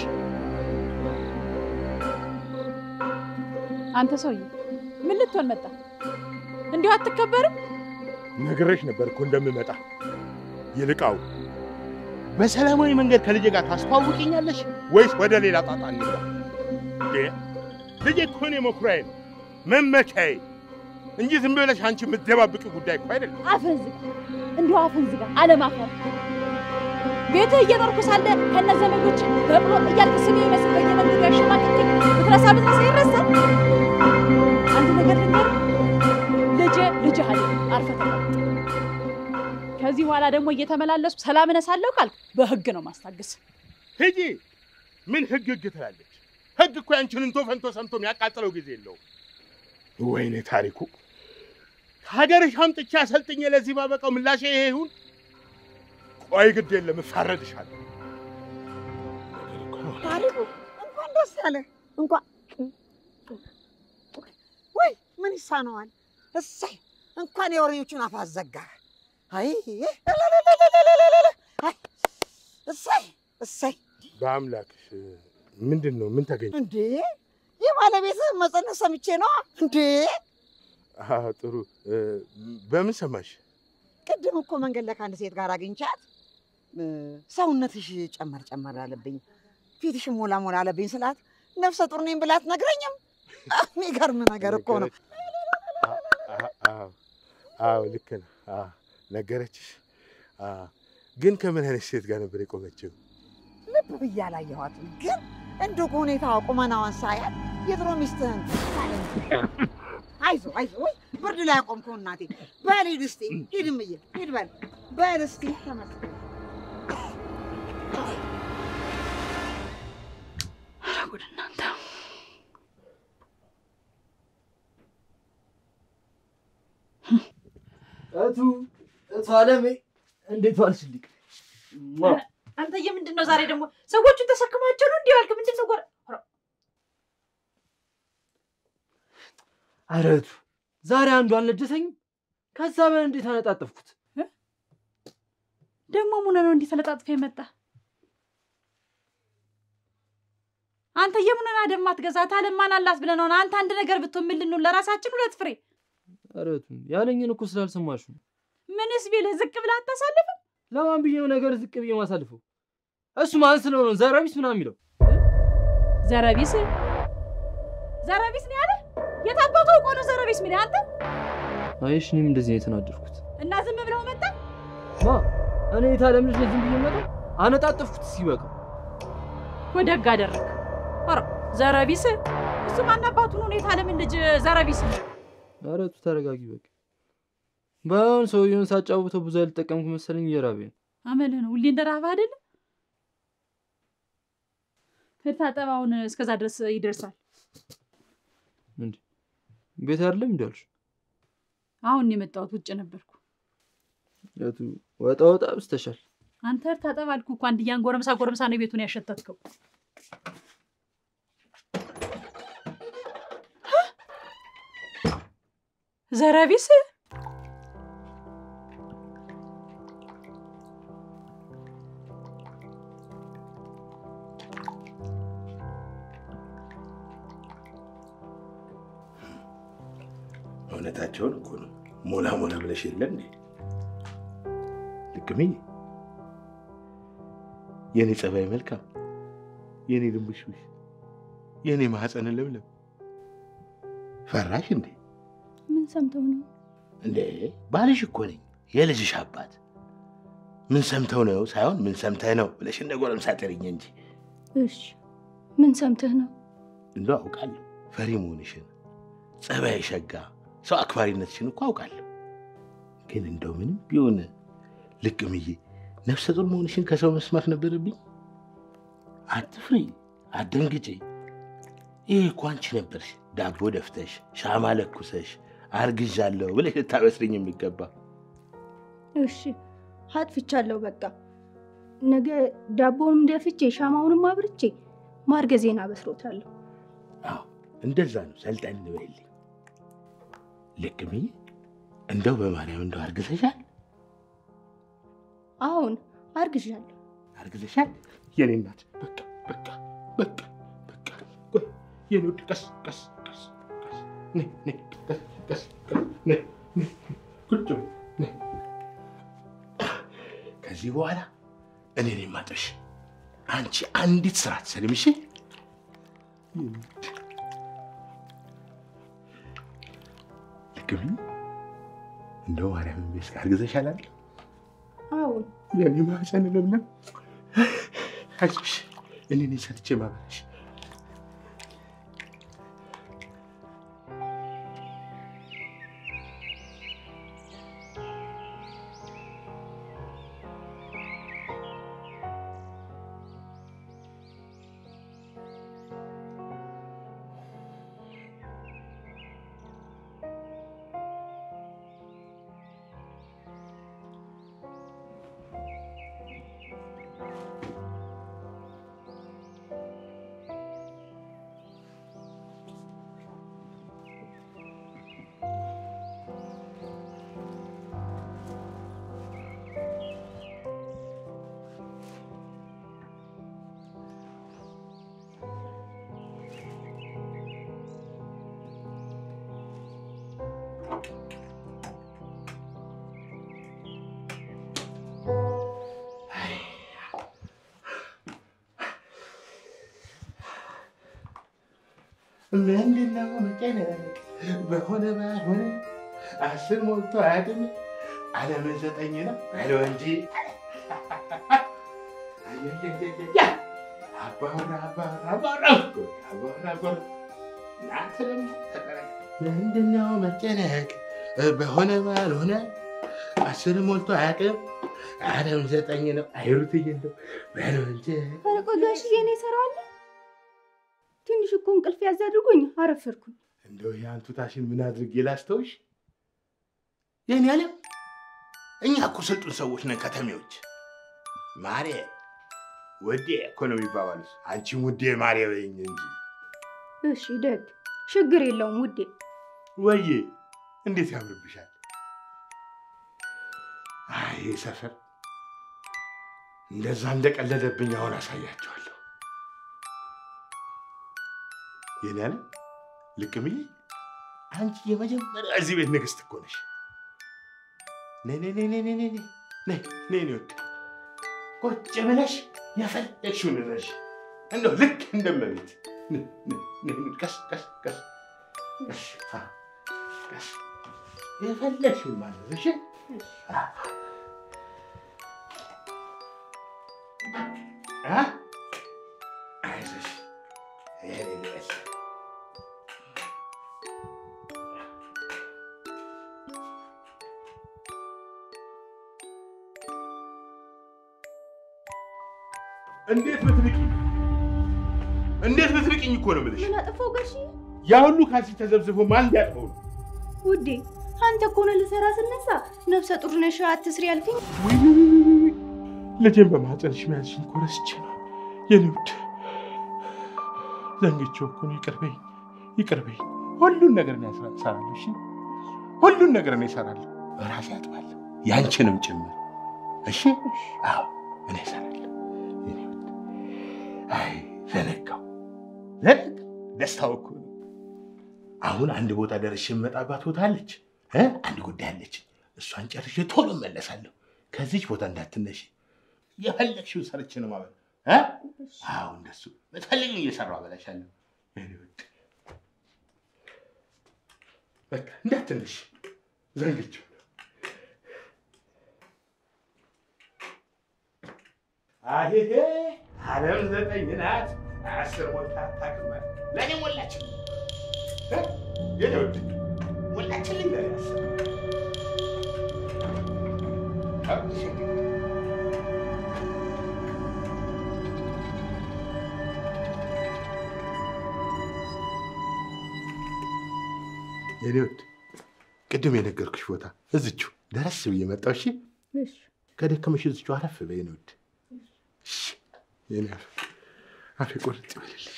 Speaker 2: አንተ ሰውዬ ምን ልትሆን መጣ? እንዲሁ አትከበርም?
Speaker 1: ነግሬሽ ነበር እኮ እንደምመጣ። ይልቃው በሰላማዊ መንገድ ከልጄ ጋር ታስተዋውቂኛለሽ ወይስ ወደ ሌላ ጣጣ እንግባ? እንዴ ልጄ እኮ እኔ መኩሪያዬ ነው መመኪያዬ እንጂ ዝም ብለሽ አንቺ የምትደባብቂ ጉዳይ እኮ አይደለም።
Speaker 2: አፍህን ዝጋ፣ እንዲሁ አፍህን ዝጋ። አለማፈር ቤትህ እየኖርኩ ሳለ ከነ ዘመዶች በቅሎ እያልክ ስሜ ይመስል በየመንገዱ ያሸማቅቅኝ ብትረሳ ብትረሳ ይረሳል። አንድ ነገር ልንገርህ፣ ልጄ ልጅህ አለ አርፈህ ተቀመጥ። ከዚህ በኋላ ደግሞ እየተመላለስኩ ሰላም እነሳለሁ ካልክ በህግ ነው ማስታገስ።
Speaker 1: ሂጂ። ምን ህግ ህግ ትላለች? ህግ እኮ ያንቺን እንቶ ፈንቶ ሰምቶ የሚያቃጥለው ጊዜ የለውም። ወይኔ ታሪኩ፣ ከሀገርሽ አምጥቼ አሰልጥኜ ለዚህ ማበቃው ምላሼ ይሄ ይሁን? ቆይ ግድ የለም እፋረድሻለሁ።
Speaker 7: ታሪኩ እንኳን ደስ ያለ እንኳን ወይ ምን ይሳነዋል? እሰይ እንኳን የወሬዎቹን አፍ አዘጋ። አይ እለለለለለለለለ። አይ እሰይ እሰይ።
Speaker 1: በአምላክሽ ምንድን ነው? ምን ተገኘ?
Speaker 7: እንዴ የባለቤትህ መጸነስ ሰምቼ ነው እንዴ።
Speaker 1: አዎ፣ ጥሩ። እ፣ በምን ሰማሽ?
Speaker 7: ቅድም እኮ መንገድ ላይ ከአንድ ሴት ጋር አግኝቻት እ፣ ሰውነትሽ ጨመር ጨመር አለብኝ፣ ፊትሽ ሞላ ሞላ አለብኝ ስላት ነፍሰ ጡር ነኝ ብላት ነግረኝም። የሚገርም ነገር እኮ ነው።
Speaker 1: አዎ፣ አዎ፣ ልክ ነው። አዎ፣ ነገረችሽ? አዎ። ግን ከምን አይነት ሴት ጋር ነበር የቆመችው?
Speaker 7: ልብ ብዬ አላየኋትም፣ ግን እንዲሁ ሁኔታ ቁመናዋን ሳያት የድሮ ሚስትህን አይዞ አይዞ፣ ወይ ብርድ ላይ አቆምከው እናቴ። በል ሂድ እስቲ ሂድ፣ እምዬ ሂድ በል በል እስቲ ተመስገን።
Speaker 2: ኧረ ጉድ እናንተ!
Speaker 4: እቱ እቱ አለሜ እንዴት ዋልሽልኝ?
Speaker 2: አንተዬ ምንድን ነው ዛሬ ደግሞ ሰዎቹን ተሸክማቸው ነው እንዲህ ያልክ? ምንድን ነው ጎረ
Speaker 4: ኧረ እቱ ዛሬ አንዱ አልነደሰኝም። ከዛ በላይ እንዴት አነጣጠፍኩት?
Speaker 2: ደግሞ ሙነ ነው እንዲህ ተለጣጥፈ የመጣ አንተ የሙነን አደም አትገዛት አለም ማን አላት ብለህ ነው? አንተ አንድ ነገር ብትሆን ምን ልንሆን ለራሳችን ሁለት ፍሬ
Speaker 4: ኧረ እቱ ያለኝን እኮ ስላልሰማሽው ነው።
Speaker 2: ምንስ ቢልህ ዝቅ ብለህ አታሳልፍም?
Speaker 4: ለማን ብዬ ነው ነገር ዝቅ ብዬ ማሳልፈው? እሱ ማን ስለሆነ ነው ዘረቢስ ምናምን የሚለው?
Speaker 2: ዘረቢስ ዘረቢስ ነው ያለ? የታባቱ እኮ ነው ዘረቢስ ምን አንተ
Speaker 4: አይሽ እኔም እንደዚህ ነው የተናደድኩት።
Speaker 2: እና ዝም ብለው መጣ
Speaker 4: ማ እኔ የታለም ልጅ ለዝም ብዬ መጣ አነጣጠፍኩት ሲበቃ
Speaker 2: ወደግ አደረግ። ኧረ ዘረቢስ እሱ ማን አባቱ ነው የታለምን ልጅ ዘረቢስ ነው?
Speaker 4: ኧረ እቱ ተረጋጊ በቃ። ባይሆን ሰውየውን ሳጫውተው ብዙ ያልጠቀምኩ መሰለኝ እየራበኝ ነው።
Speaker 2: አመልህ ነው ሁሌ እንደራበህ አይደለ? ሂድ ታጠብ። አሁን እስከዛ ድረስ ይደርሳል።
Speaker 4: እንዴ ቤት አይደለም እንዲ አልሽ?
Speaker 2: አሁን ነው የመጣሁት፣ ውጭ ነበርኩ።
Speaker 4: እቱ ወጣ ወጣ ብስተሻል።
Speaker 2: አንተ ሂድ ታጠብ አልኩህ እኮ። አንድያን ጎረምሳ ጎረምሳ ነው ቤቱን ያሸተትከው። ዘረቢስ
Speaker 1: እውነታቸውን እኮ ነው። ሞላ ሞላ ብለሽ የለ እንዴ? ልቅምዬ፣ የኔ ጸባይ መልካም፣ የኔ ድንቡሽቡሽ፣ የኔ ማህፀን ለምለም፣ ፈራሽ እንዴ?
Speaker 5: ምን ሰምተው ነው?
Speaker 1: እንዴ ባልሽ እኮ ነኝ፣ የልጅሽ አባት። ምን ሰምተው ነው ሳይሆን ምን ሰምተህ ነው ብለሽ እንደ ጎረምሳ ጥሪኝ እንጂ
Speaker 5: እሺ ምን ሰምተህ ነው?
Speaker 1: እንደው አውቃለሁ ፈሪ መሆንሽን፣ ጸባይ ሸጋ፣ ሰው አክባሪነትሽን እኮ አውቃለሁ። ግን እንደው ምንም ቢሆን ልቅምዬ ነፍሰ ጡር መሆንሽን ከሰው መስማት ነበረብኝ። አትፍሪ፣ አትደንግጪ። ይህ እኮ አንቺ ነበርሽ ዳቦ ደፍተሽ ሻማ ለኩሰሽ አርግዣለሁ ብለሽ ልታበስርኝ የሚገባ
Speaker 5: እሺ አጥፍቻለሁ። በቃ ነገ ዳቦውንም ደፍቼ ሻማውንም አብርቼ ማርገዜን አበስሮታለሁ።
Speaker 1: አዎ እንደዛ ነው። ሰልጠን በይልኝ። ልክ ብዬ እንደው በማርያም እንደው አርግዘሻል?
Speaker 5: አሁን አርግዣለሁ።
Speaker 1: አርግዘሻል? የኔ እናት በቃ በቃ በቃ በቃ ቆይ የኔ ውድ ቀስ ቀስ ቀስ ቀስ ነይ ነይ ቀስ ቀስ ቀስ ነይ ነይ ቁጭ በይ ነይ። ከዚህ በኋላ እኔ ነኝ የማጥብሽ። አንቺ አንዲት ስራ አትሰሪም። እሺ ልክ ብዬ እንደው ማርያም ቤት አርግዘሻል አይደል?
Speaker 5: አሁን
Speaker 1: የኔ ማህፀን ለምለም አይዞሽ፣ እኔ ነኝ ሰጥቼ ማበላሽ። ምንድነው መጨነቅ በሆነ ባልሆነ አስር ሞልቶ አያውቅም። ዓለምን ዘጠኝ ነው በለው እንጂ አየየየየ አባወራ አባወራ አባወራ እኮ አባወራ አባወራ እናንተ ደግሞ ተቀረቀ። ምንድነው መጨነቅ በሆነ ባልሆነ አስር ሞልቶ አያውቅም። ዓለም ዘጠኝ ነው አይሩትዬ እንደው በለው እንጂ
Speaker 5: ኧረ ቆይ ጋሽዬ እኔ እሰራዋለሁ። ትንሽ እኮ እንቅልፍ ያዝ አድርጎኝ አረፈርኩኝ።
Speaker 1: እንደው የአንቱታሽን ምን አድርጌ ላስተውሽ? የኔ ዓለም እኛ እኮ ስልጡን ሰዎች ነን፣ ከተሜዎች። ማሬ ውዴ እኮ ነው የሚባባሉት። አንቺም ውዴ ማሬ በይኝ እንጂ።
Speaker 5: እሺ ደግ ችግር የለውም ውዴ።
Speaker 1: ወዬ እንዴት ያምርብሻል! አይ ሰፈር እንደዛ እንደቀለደብኝ አሁን አሳያቸዋለሁ። የኔ ዓለም ልቅምዬ፣ አንቺ የመጀመሪያ እዚህ ቤት ንግስት እኮ ነሽ። ነይ ነይ ነይ ነይ ነይ ነይ ነይ ነይ ነይ ነይ ወድ ቁጭ ብለሽ የፈለግሽውን እረሽ። እንደው ልክ እንደመቤት ነይ ነይ ነይ ነይ ቀስ ቀስ ቀስ ቀስ አ ቀስ የፈለግሽውን ማለት እሺ። አ አ አይዞሽ የኔ ልዕልት እንዴት ብትብቂኝ እንዴት ብትብቂኝ እኮ ነው የምልሽ።
Speaker 5: ምን አጠፋው ጋሽዬ?
Speaker 1: ያ ሁሉ ካልሲ ተዘብዝቦ ማን ሊያጥበው ነው?
Speaker 5: ውዴ አንተ እኮ ነው ልሰራ ስነሳ ነፍሰ ጡር ነሽ አትስሪ ያልከኝ።
Speaker 1: ውይ ውይ ውይ ውይ ውይ! ልጄን በማህፀንሽ መያዝሽን እኮ ረስቼ ነው የኔ ውድ። ዘንግቼው እኮ ነው። ይቅር በይኝ፣ ይቅር በይኝ። ሁሉን ነገር እኔ እሰራ- እሰራለሁ። እሺ፣ ሁሉን ነገር እኔ እሰራለሁ። በራሴ አጥባለሁ፣ ያንቺንም ጭምር። እሺ፣ አዎ እኔ እሰራለሁ የኔ ውድ። አይ ዘነጋው፣ ዘነጋው። ደስታው እኮ ነው። አሁን አንድ ቦታ ደርሼ የምመጣባት ቦታ አለች እ አንድ ጉዳይ አለች። እሷን ጨርሼ ቶሎ እመለሳለሁ። ከዚች ቦታ እንዳትነሺ። የፈለግሽውን ሰርቼ ነው ማለት እ አዎ እንደሱ የምትፈልጊውን እየሰራሁ አበላሻለሁ። የኔ ውድ በቃ እንዳትነሺ፣ ዘንግቼው ነው። አሄሄ ዓለም ዘጠኝ ናት። አስር ሞልታ አታውቅም አለ። ለእኔ ሞላችልኝ እ የኔ ውድ ሞላችልኝ ለእኔ አስር አብሽ የኔ ውድ ቅድም የነገርኩሽ ቦታ እዝቹ ደረስ ብዬ መጣሁ። እሺ
Speaker 5: እሺ
Speaker 1: ከደከመሽ እዝቹ አረፍ በይ ነው። ውድ እሺ የኔ አፍ አፌ ቁርጥ ይበልልሽ።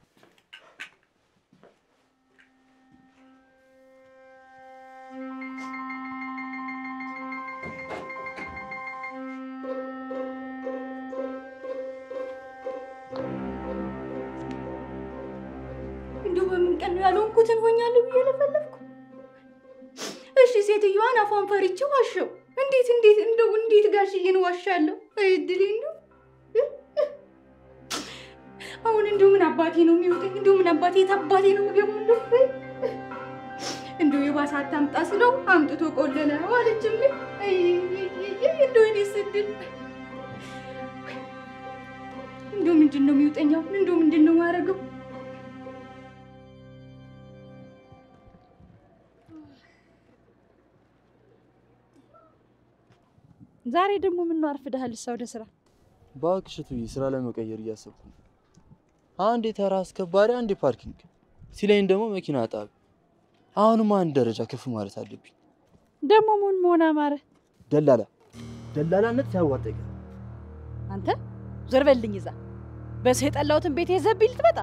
Speaker 5: እንደው በምን ቀን ነው ያልሆንኩትን ሆኛለሁ ብዬ ለፈለፍኩ። እሺ ሴትዮዋን አፏን ፈርቼ ዋሸው። እንዴት እንዴት እንደው እንዴት ጋሽዬን ዋሻለሁ? እድሌ እንደው አሁን እንደው ምን አባቴ ነው የሚወጣኝ? እንደው ምን አባቴ የት አባቴ ነው የምገባው? እንደው እንደው የባሰ አታምጣ ስለው አምጥቶ ቆለለ አለችብኝ። አይ እንደው እኔ ስድል እንደው ምንድን ነው የሚውጠኝ? አሁን እንደው ምንድን ነው የማደርገው?
Speaker 2: ዛሬ ደግሞ ምን ነው አርፍደሃል? እሷ ወደ ስራ
Speaker 4: እባክሽ እትዬ ስራ ለመቀየር እያሰብኩ ነው። አንዴ ተራ አስከባሪ፣ አንዴ ፓርኪንግ ሲለኝ ደግሞ መኪና ጣቢ። አሁንም አንድ ደረጃ ከፍ ማለት አለብኝ።
Speaker 2: ደግሞ ምን መሆን አማረ?
Speaker 4: ደላላ ደላላነት ሲያዋጣ ይቀር
Speaker 2: አንተ ዞር በልኝ ይዛ በሰው የጠላሁትን ቤት የዘብኝ ልትመጣ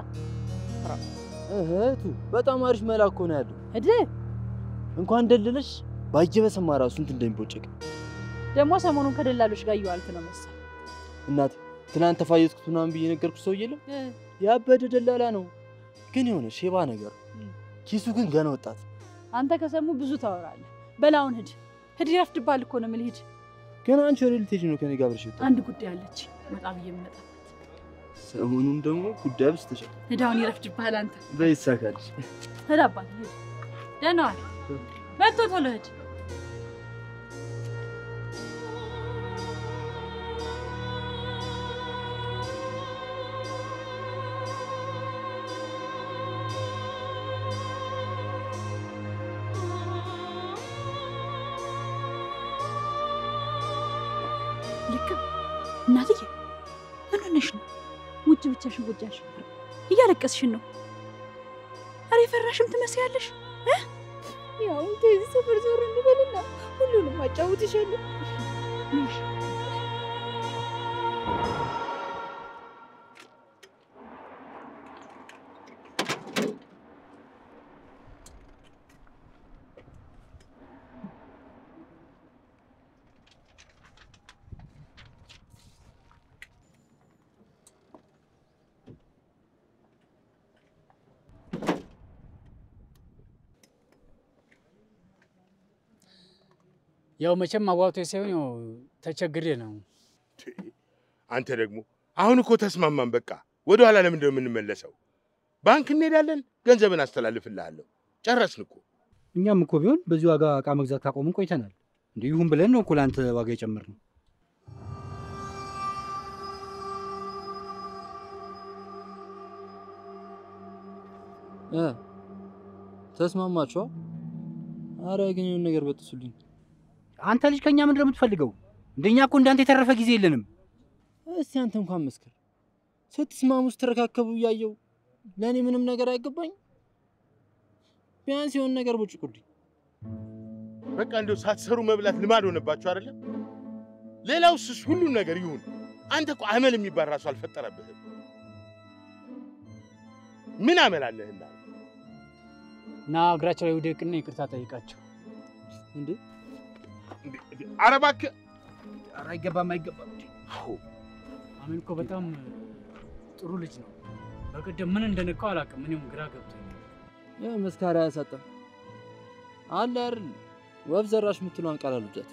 Speaker 4: እህቱ በጣም አሪፍ መላ እኮ ነው ያለው።
Speaker 2: እድ
Speaker 4: እንኳን ደልለሽ ባየ በሰማ ራሱ እንትን እንደሚቦጨቅ
Speaker 2: ደግሞ ሰሞኑን ከደላሎች ጋር እየዋልክ ነው መሰል።
Speaker 4: እናቴ ትናንት ተፋየትኩት ምናምን ብዬ ነገርኩሽ ሰው የለም ያበደ ደላላ ነው፣ ግን የሆነ ሼባ ነገር ኪሱ ግን ገና ወጣት።
Speaker 2: አንተ ከሰሙ ብዙ ታወራለህ። በላውን ሂድ ሂድ፣ ይረፍድብሃል እኮ ነው የምልህ። ሂድ።
Speaker 4: ግን አንቺ ወደ ልትሄጂ ነው ከኔ ጋር አብረሽ የወጣው?
Speaker 2: አንድ ጉዳይ አለች ወጣ ብዬ የምመጣበት።
Speaker 4: ሰሞኑን ደግሞ ጉዳይ ብስተሻል።
Speaker 2: ሂድ፣ አሁን ይረፍድብሃል አንተ።
Speaker 4: በይሳካልሽ።
Speaker 2: ሂድ አባት ሂድ። ደህና ዋል። መጥቶ ቶሎ ሂድ። ልክ እናትዬ፣ ምን ሆነሽ ነው? ውጭ ብቻሽን ቁጭ ያልሽ እያለቀስሽን ነው። ኧረ የፈራሽም ትመስያለሽ።
Speaker 5: ያው ከዚህ ሰፈር ዞር እንበልና ሁሉንም አጫውትሻለሁ።
Speaker 2: እሺ።
Speaker 8: ያው መቼም አዋቶ ሳይሆን ያው ተቸግሬ ነው።
Speaker 1: አንተ ደግሞ አሁን እኮ ተስማማን። በቃ ወደ ኋላ ለምንድን ነው የምንመለሰው? ባንክ እንሄዳለን፣ ገንዘብን አስተላልፍልሃለሁ። ጨረስን እኮ።
Speaker 6: እኛም እኮ ቢሆን በዚህ ዋጋ እቃ መግዛት ካቆምን ቆይተናል። እንዲህ ይሁን ብለን ነው እኮ ለአንተ ዋጋ የጨመርነው።
Speaker 4: እ ተስማማችኋ? አረ ግን የሆነ ነገር በጥሱልኝ።
Speaker 6: አንተ ልጅ ከእኛ ምንድን ነው የምትፈልገው? እንደኛ እኮ እንዳንተ የተረፈ ጊዜ የለንም።
Speaker 4: እስቲ አንተ እንኳን መስክር። ስትስማሙ ስትረካከቡ እያየው ለእኔ ምንም ነገር አይገባኝ። ቢያንስ የሆነ ነገር ቦጭቁልኝ።
Speaker 1: በቃ እንደው ሳትሰሩ መብላት ልማድ ሆነባችሁ አይደለም? ሌላው ስስ ሁሉም ነገር ይሁን። አንተ እኮ አመል የሚባል ራሱ አልፈጠረብህም። ምን አመል አለህና?
Speaker 8: እና እግራቸው ላይ ውደቅና ይቅርታ ጠይቃቸው።
Speaker 4: እንዴ
Speaker 1: ኧረ እባክህ
Speaker 6: ኧረ አይገባም፣ አይገባም።
Speaker 8: አሜን እኮ በጣም ጥሩ ልጅ ነው። በቀደም ምን እንደነካው አላውቅም። እኔም ግራ ገብቶኛል።
Speaker 4: ያ መስካሪ አያሳጣም አለ አይደል? ወፍ ዘራሽ የምትለዋን ቃል አልወዳትም።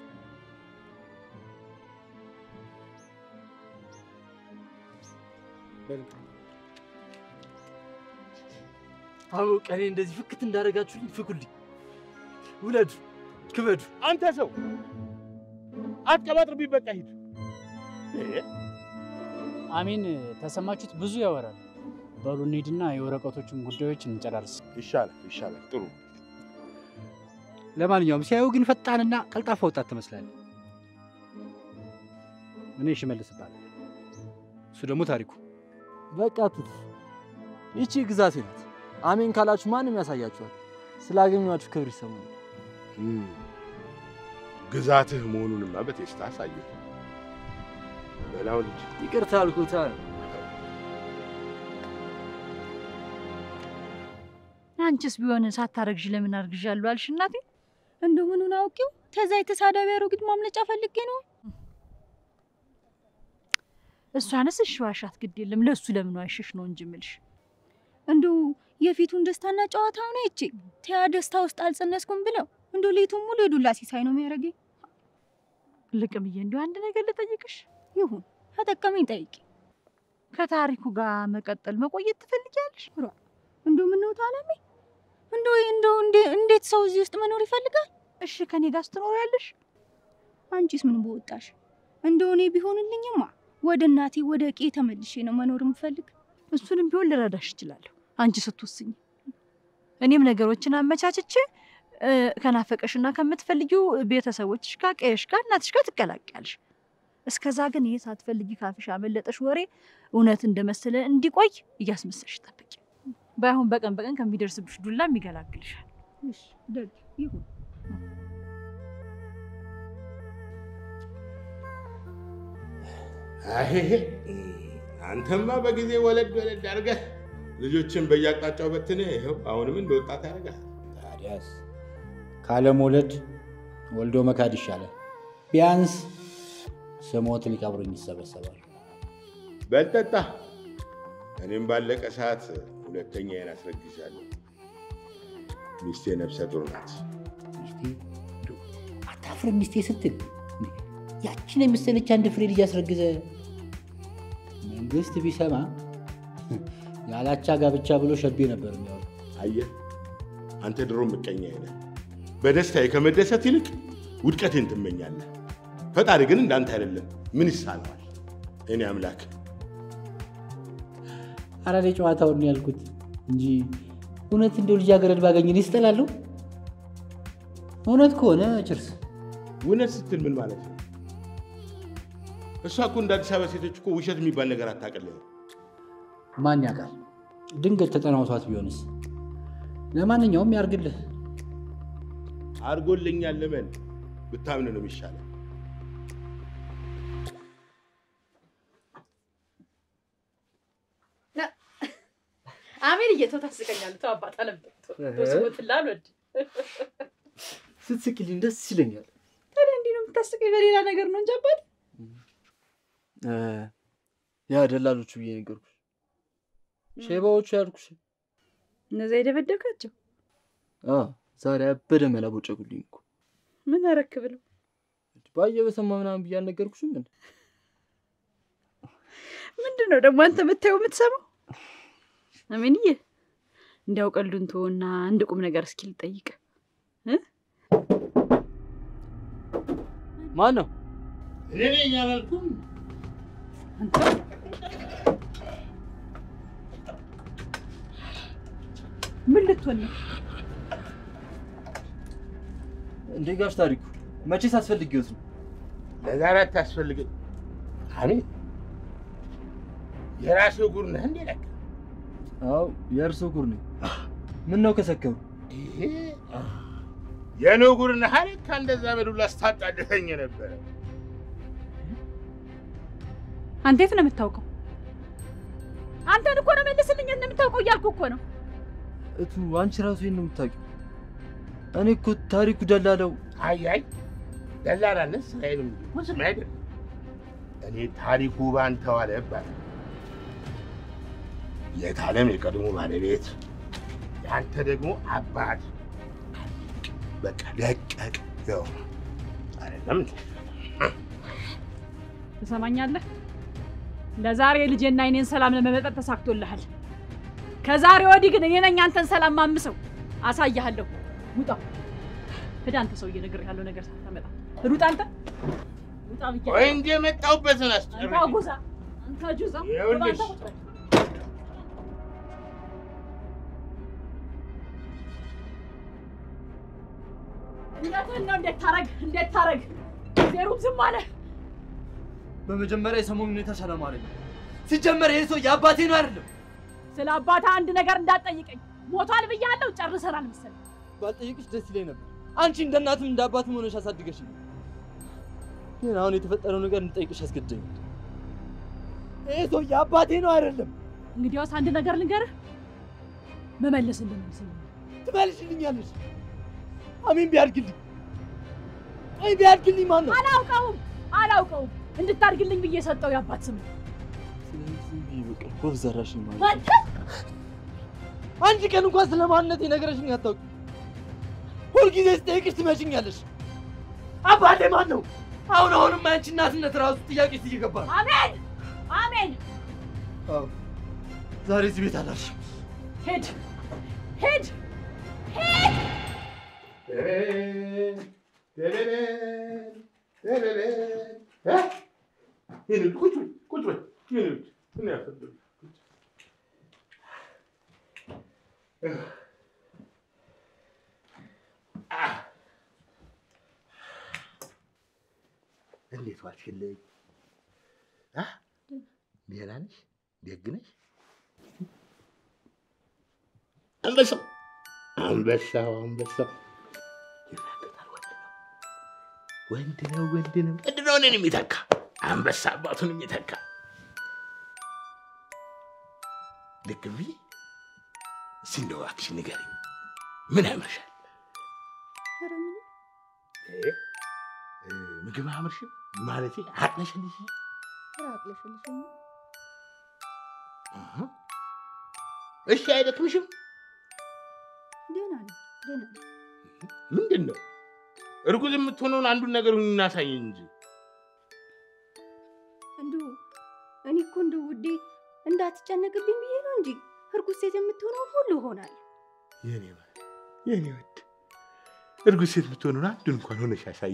Speaker 4: አዎ ቀኔ እንደዚህ ፍክት እንዳደረጋችሁልኝ ፍኩልኝ። ውለዱ፣ ክበዱ።
Speaker 1: አንተ ሰው አትቀባጥርብኝ። በቃ ሂድ። እ?
Speaker 8: አሜን ተሰማችሁት? ብዙ ያወራል። በሉ እንሂድና የወረቀቶችን ጉዳዮች እንጨራርስ።
Speaker 1: ይሻላል፣ ይሻላል። ጥሩ
Speaker 6: ለማንኛውም ሲያዩ ግን ፈጣንና ቀልጣፋ ወጣት ትመስላለህ። እኔ ሽመልስ እባላለሁ። እሱ ደግሞ ታሪኩ።
Speaker 4: በቃ ትት ይቺ ግዛቴ ናት። አሜን ካላችሁ ማንም ያሳያችኋል። ስላገኟችሁ ክብር ይሰማል።
Speaker 1: እም፣ ግዛትህ መሆኑንማ በቴስታ አሳየህ። በላው ልጅ
Speaker 4: ይቅርታ አልኩታ።
Speaker 2: አንቺስ ቢሆን ሳታረግዥ ለምን አርግዣለሁ አልሽ እናቴ?
Speaker 5: እንደው ምኑን አውቄው ተዛ የተሳዳቢ አሮጊት ማምለጫ ፈልጌ ነው።
Speaker 2: እሷንስ እሺ ዋሻት፣ ግድ የለም ለእሱ ለምን ዋሸሽ ነው እንጂ ምልሽ።
Speaker 5: እንደው የፊቱን ደስታና ጨዋታውን አይቼ ተያ ደስታ ውስጥ አልጸነስኩም ብለው እንደው ሌቱን ሙሉ የዱላ ሲሳይ ነው የሚያደርገኝ።
Speaker 2: ልቅምዬ፣ እንዲሁ አንድ ነገር ልጠይቅሽ።
Speaker 5: ይሁን ተጠቀመኝ ጠይቂ።
Speaker 2: ከታሪኩ ጋር መቀጠል መቆየት ትፈልጊያለሽ?
Speaker 5: እንደው ምነው ታለሜ እንደው እንደው እንዴ- እንዴት ሰው እዚህ ውስጥ መኖር ይፈልጋል?
Speaker 2: እሺ ከኔ ጋር ስትኖሪያለሽ?
Speaker 5: አንቺስ ምን በወጣሽ? እንደው እኔ ቢሆንልኝማ ወደ እናቴ ወደ ቄ ተመልሼ ነው መኖር የምፈልግ።
Speaker 2: እሱንም ቢሆን ልረዳሽ እችላለሁ፣ አንቺ ስትወስኝ። እኔም ነገሮችን አመቻችቼ እ፣ ከናፈቀሽና ከምትፈልጊው ቤተሰቦችሽ ጋር ቀየሽ ጋር እናትሽ ጋር ትቀላቅያለሽ። እስከዛ ግን ይሄ ሳትፈልጊ ካፍሽ አመለጠሽ ወሬ እውነት እንደመሰለ እንዲቆይ እያስመሰልሽ ጠብቂ። ባይሆን በቀን በቀን ከሚደርስብሽ ዱላም ይገላግልሻል።
Speaker 5: እሺ ደግ ይሁን።
Speaker 1: አሄሄ አንተማ በጊዜ ወለድ ወለድ አድርገህ ልጆችን በየአቅጣጫው በትነህ ይኸው አሁንም እንደ ወጣት ያደርጋል።
Speaker 6: ታዲያስ ካለመውለድ ወልዶ መካድ ይሻላል። ቢያንስ ስሞት ሊቀብሩኝ ይሰበሰባሉ።
Speaker 1: በልጠጣ እኔም ባለቀ ሰዓት ሁለተኛዬን አስረግዣለሁ። ሚስቴ ነፍሰ ጡር ናት።
Speaker 6: ሚስቴ እንደው አታፍርም? ሚስቴ ስትል እንዴ! ያችን የመሰለች አንድ ፍሬ ልጅ አስረግዘ መንግስት ቢሰማ ያላቻ ጋብቻ ብሎ ሸቤ ነበር የሚያወሩ።
Speaker 1: አየህ አንተ ድሮ ምቀኛ ነህ። በደስታዬ ከመደሰት ይልቅ ውድቀቴን ትመኛለህ። ፈጣሪ ግን እንዳንተ አይደለም። ምን ይሳነዋል? እኔ አምላክ
Speaker 6: አራዴ ጨዋታውን ነው ያልኩት እንጂ እውነት እንደው ልጃገረድ ባገኝ እኔ እስጠላለሁ። እውነት ከሆነ ችርስ
Speaker 1: እውነት ስትል ምን ማለት ነው? እሷ እኮ እንደ አዲስ አበባ ሴቶች እኮ ውሸት የሚባል ነገር አታውቅልህም።
Speaker 6: ማን ያውቃል? ድንገት ተጠናውቷት ቢሆንስ? ለማንኛውም ያርግልህ።
Speaker 1: አድርጎልኛል ልመን ብታምን ነው የሚሻለው።
Speaker 2: አሜን እየተው ታስቀኛለህ። ተው አባት አለበት ስሞትላ አልወድ
Speaker 4: ስትስቅልኝ ደስ ይለኛል።
Speaker 2: ታዲያ እንዲህ ነው የምታስቀኝ? በሌላ ነገር ነው እንጂ አባት
Speaker 4: እ፣ ያ ደላሎቹ ብዬ ነገርኩሽ። ሼባዎቹ ያልኩሽ
Speaker 2: እነዚያ የደበደብካቸው
Speaker 4: አ፣ ዛሬ አበደ መላ ቦጨጉልኝ እኮ
Speaker 2: ምን አረክ ብለው
Speaker 4: ባየ በሰማ ምናምን ብዬ አልነገርኩሽም? እንደ
Speaker 2: ምንድን ነው ደግሞ አንተ የምታየው የምትሰማው? አሜንዬ እንዲያው ቀልዱን ተወና አንድ ቁም ነገር እስኪ ልጠይቅ።
Speaker 4: ማን ነው?
Speaker 1: እኔ ነኝ አላልኩም?
Speaker 2: ምን ልትሆን ነው?
Speaker 4: እንዴ ጋሽ ታሪኩ መቼስ አስፈልጊዎት ነው?
Speaker 1: ለዛሬ አታስፈልግም። አሜን የራስህ ጉር ነህ እንዴ? ለካ
Speaker 4: አዎ የእርሶ ጉር ነኝ። ምን ነው ከሰከሩ?
Speaker 1: ይሄ የኔው ጉር ነህ አይደል? እንደዛ በዱላ ስታጣድፈኝ ነበረ።
Speaker 2: አንተ የት ነው የምታውቀው? አንተን እኮ ነው መልስልኝ እንደምታውቀው እያልኩ እኮ ነው።
Speaker 4: እቱ አንቺ ራሱ ይሄን ነው የምታውቂው። እኔ እኮ ታሪኩ ደላለው
Speaker 1: አይ አይ ደላላነት ስራዬንም ስም አይደለም። እኔ ታሪኩ ባንተ ዋለ እባላለሁ። የታለም የቀድሞ ባለቤት የአንተ ደግሞ አባት። በቃ ደቀቅ ያው አይደለም እንዴ?
Speaker 2: ትሰማኛለህ? ለዛሬ ልጄና እኔን ሰላም ለመመጠጥ ተሳክቶልሃል። ከዛሬ ወዲህ ግን እኔ ነኝ አንተን ሰላም ማምሰው። አሳያለሁ። ውጣ ሂድ አንተ ሰውዬ፣ እነግርሃለሁ ነገር ሳታመጣ ሂድ ውጣ አንተ ውጣ ብያለሁ።
Speaker 1: ወይ እንደ የመጣሁበትን
Speaker 2: አንተ
Speaker 1: አስጨርሽ።
Speaker 2: አጉዛ፣ አንተ ጁዛ፣
Speaker 1: ይኸውልሽ።
Speaker 2: አንተ ቁጭ በል። እውነትህን ነው። እንዴት ታረግ እንዴት ታረግ? ዜሩም ዝም አለ።
Speaker 4: በመጀመሪያ የሰሞኑን ሁኔታ ሰላም አለኝ። ሲጀመር ይሄ ሰው የአባቴ ነው አይደለም።
Speaker 2: ስለ አባትህ አንድ ነገር እንዳትጠይቀኝ። ሞቷል ብያለሁ። ጨርሰናል መሰለኝ።
Speaker 4: ባልጠይቅሽ ደስ ይለኝ ነበር። አንቺ እንደ እናትም እንደ አባትም ሆነሽ አሳድገሽ ግን አሁን የተፈጠረው ነገር እንጠይቅሽ አስገደኝ። ይህ ሰውዬ አባቴ ነው አይደለም?
Speaker 2: እንግዲያውስ አንድ ነገር ልንገርህ፣ መመለስ እንደምንስል
Speaker 4: ትመልሽልኛለሽ? አሜን ቢያድግልኝ አይ ቢያድግልኝ ማን ነው?
Speaker 2: አላውቀውም አላውቀውም። እንድታድግልኝ ብዬ የሰጠው የአባት ስም ነው።
Speaker 4: ስለዚህ በቃ ወፍ ዘራሽኝ ማለት
Speaker 2: አንተ
Speaker 4: አንድ ቀን እንኳን ስለ ማንነቴ ነገረሽኝ አታውቂ። ሁልጊዜ ስጠይቅሽ ትመሽኛለሽ። አባቴ ማን ነው? አሁን አሁንም አንቺ እናትነት ራሱ ጥያቄ ውስጥ እየገባ ነው።
Speaker 2: አሜን አሜን።
Speaker 4: አዎ ዛሬ እዚህ ቤት አላልሽም።
Speaker 2: ሄድ ሄድ
Speaker 1: ቁጭ በል ቁጭ በል የኔ ልጅ ምን ያፈል እንዴት ዋልሽልኝ? አ? ደህና ነሽ? ደግ ነሽ? አንበሳው አንበሳው አንበሳው ይናገራል። ወንድ ነው ወንድ ነው ወንድ ነው ወንድ ነው እኔን የሚተካ አንበሳ አባቱን የሚተካ ልክ ብዬ እስኪ እንደው እባክሽ ንገሪኝ፣ ምን ያምርሻል?
Speaker 5: ኧረ ምንም
Speaker 1: እ? እ፣ ምግብ አያምርሽም? ማለቴ አቅለሽልሽ
Speaker 5: ኧረ አቅለሽልሽኝ
Speaker 1: አሃ። እሺ አይደክምሽም?
Speaker 5: ደህና ነኝ ደህና ነኝ።
Speaker 1: ምንድን ነው እርጉዝ የምትሆነውን አንዱን ነገር እናሳይ እንጂ
Speaker 5: እንዲሁ እኔ እኮ እንደው ውዴ እንዳትጨነቅብኝ ብዬ ነው እንጂ እርጉዝ ሴት የምትሆነውን ሁሉ እሆናለሁ።
Speaker 1: የኔ ባል የኔ ወድ እርጉዝ ሴት የምትሆነውን አንዱን እንኳን ሆነሽ ያሳይ።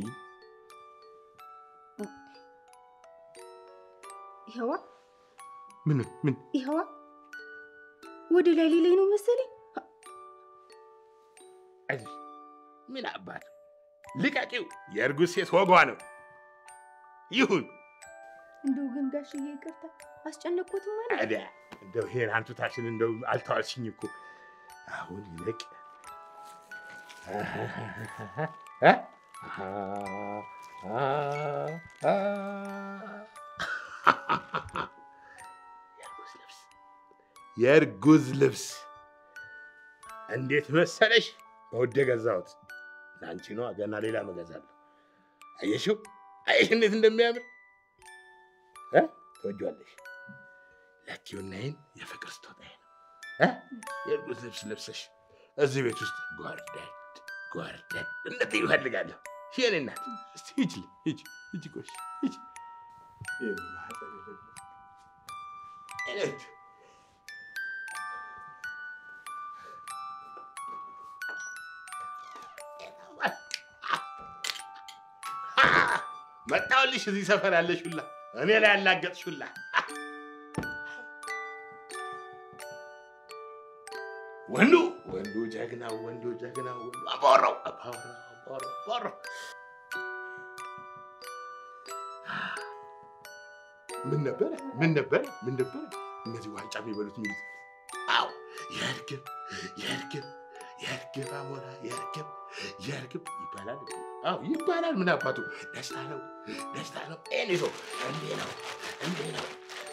Speaker 5: ይኸዋ
Speaker 1: ምን ምን
Speaker 5: ይኸዋ ወደ ላይ ሌላይ ነው መሰለኝ።
Speaker 1: አይዞሽ፣ ምን አባት ልቀቂው። የእርጉዝ ሴት ወጓ ነው። ይሁን
Speaker 5: እንደው ግን ጋሽዬ ይቅርታ አስጨነቅኩትም ማለት
Speaker 1: ታዲያ እንደው ይሄን አንቱታችን እንደው አልተዋልሽኝ እኮ አሁን ይልቅ እ? የእርጉዝ ልብስ የእርጉዝ ልብስ እንዴት መሰለሽ? በውድ የገዛሁት ለአንቺ ነው። ገና ሌላ መገዛለሁ። አየሽው? አየሽ እንዴት እንደሚያምር እ? ትወጂዋለሽ። ለኪውናይን የፍቅር ስጦታዬ ነው። እ? የእርጉዝ ልብስ ለብሰሽ እዚህ ቤት ውስጥ ጓርደድ ጓርደድ እንድትይ እፈልጋለሁ። እሺ የእኔ እናት፣ እስቲ ሂጂ ሂጂ ሂጂ፣ ቆይ ሂጂ። የእኔ ማህፀን የሌለው የእኔ እጅ መጣሁልሽ። እዚህ ሰፈር ያለሽ ሁላ እኔ ላይ ያላገጥሽ ሁላ ወንዱ ወንዱ ጀግናው ወንዱ ጀግናው ወንዱ አባወራው አባወራው አባወራው አባወራው ምን ነበረ ምን ነበረ ምን ነበረ እነዚህ ዋንጫ የሚበሉት የሚሉት? አዎ የእርግብ የእርግብ የእርግብ አሞራ የእርግብ የእርግብ ይባላል። አዎ ይባላል። ምን አባቱ ደስታ ነው ደስታ ነው። ይሄን ይዞ እንዴ ነው እንዴ ነው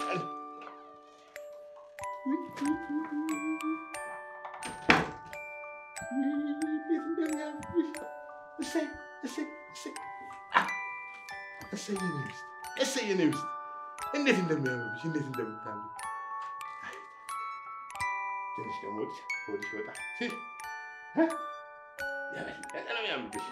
Speaker 1: እንዴት እንደሚያምርሽ እሰይ እሰይ እሰይ አ! እሰይ የኔ ሚስት እሰይ የኔ ሚስት እንዴት እንደሚያምርብሽ እንዴት እንደምታምሪ አይ! ትንሽ ደግሞ ወዲህ ወዲህ ወጣ ሲል እ? የበለጠ ነው የሚያምርብሽ።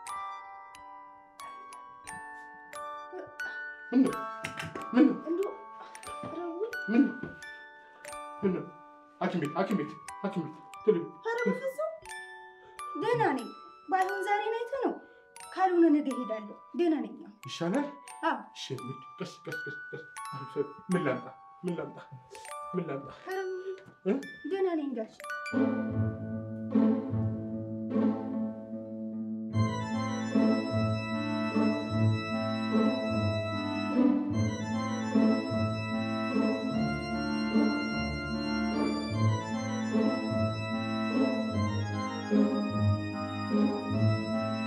Speaker 1: ምን ነው ምን ነው
Speaker 5: እንደው ኧረ ውይ፣
Speaker 1: ምን ነው ምን ነው? ሐኪም ቤት ሐኪም ቤት ሐኪም ቤት ቶሎ
Speaker 5: ኧረ በፍፁም ደህና ነኝ። ባይሆን ዛሬ ናይቶ ነው፣ ካልሆነ ነገ እሄዳለሁ። ደህና ነኝ። አሁን።
Speaker 1: ይሻላል።
Speaker 5: አዎ
Speaker 1: እሺ እንሂድ። ቀስ ቀስ ቀስ ቀስ አሪፍ። ምን ላምጣ ምን ላምጣ ምን ላምጣ?
Speaker 5: ኧረ
Speaker 1: እ?
Speaker 5: ደህና ነኝ ጋሽ
Speaker 1: እ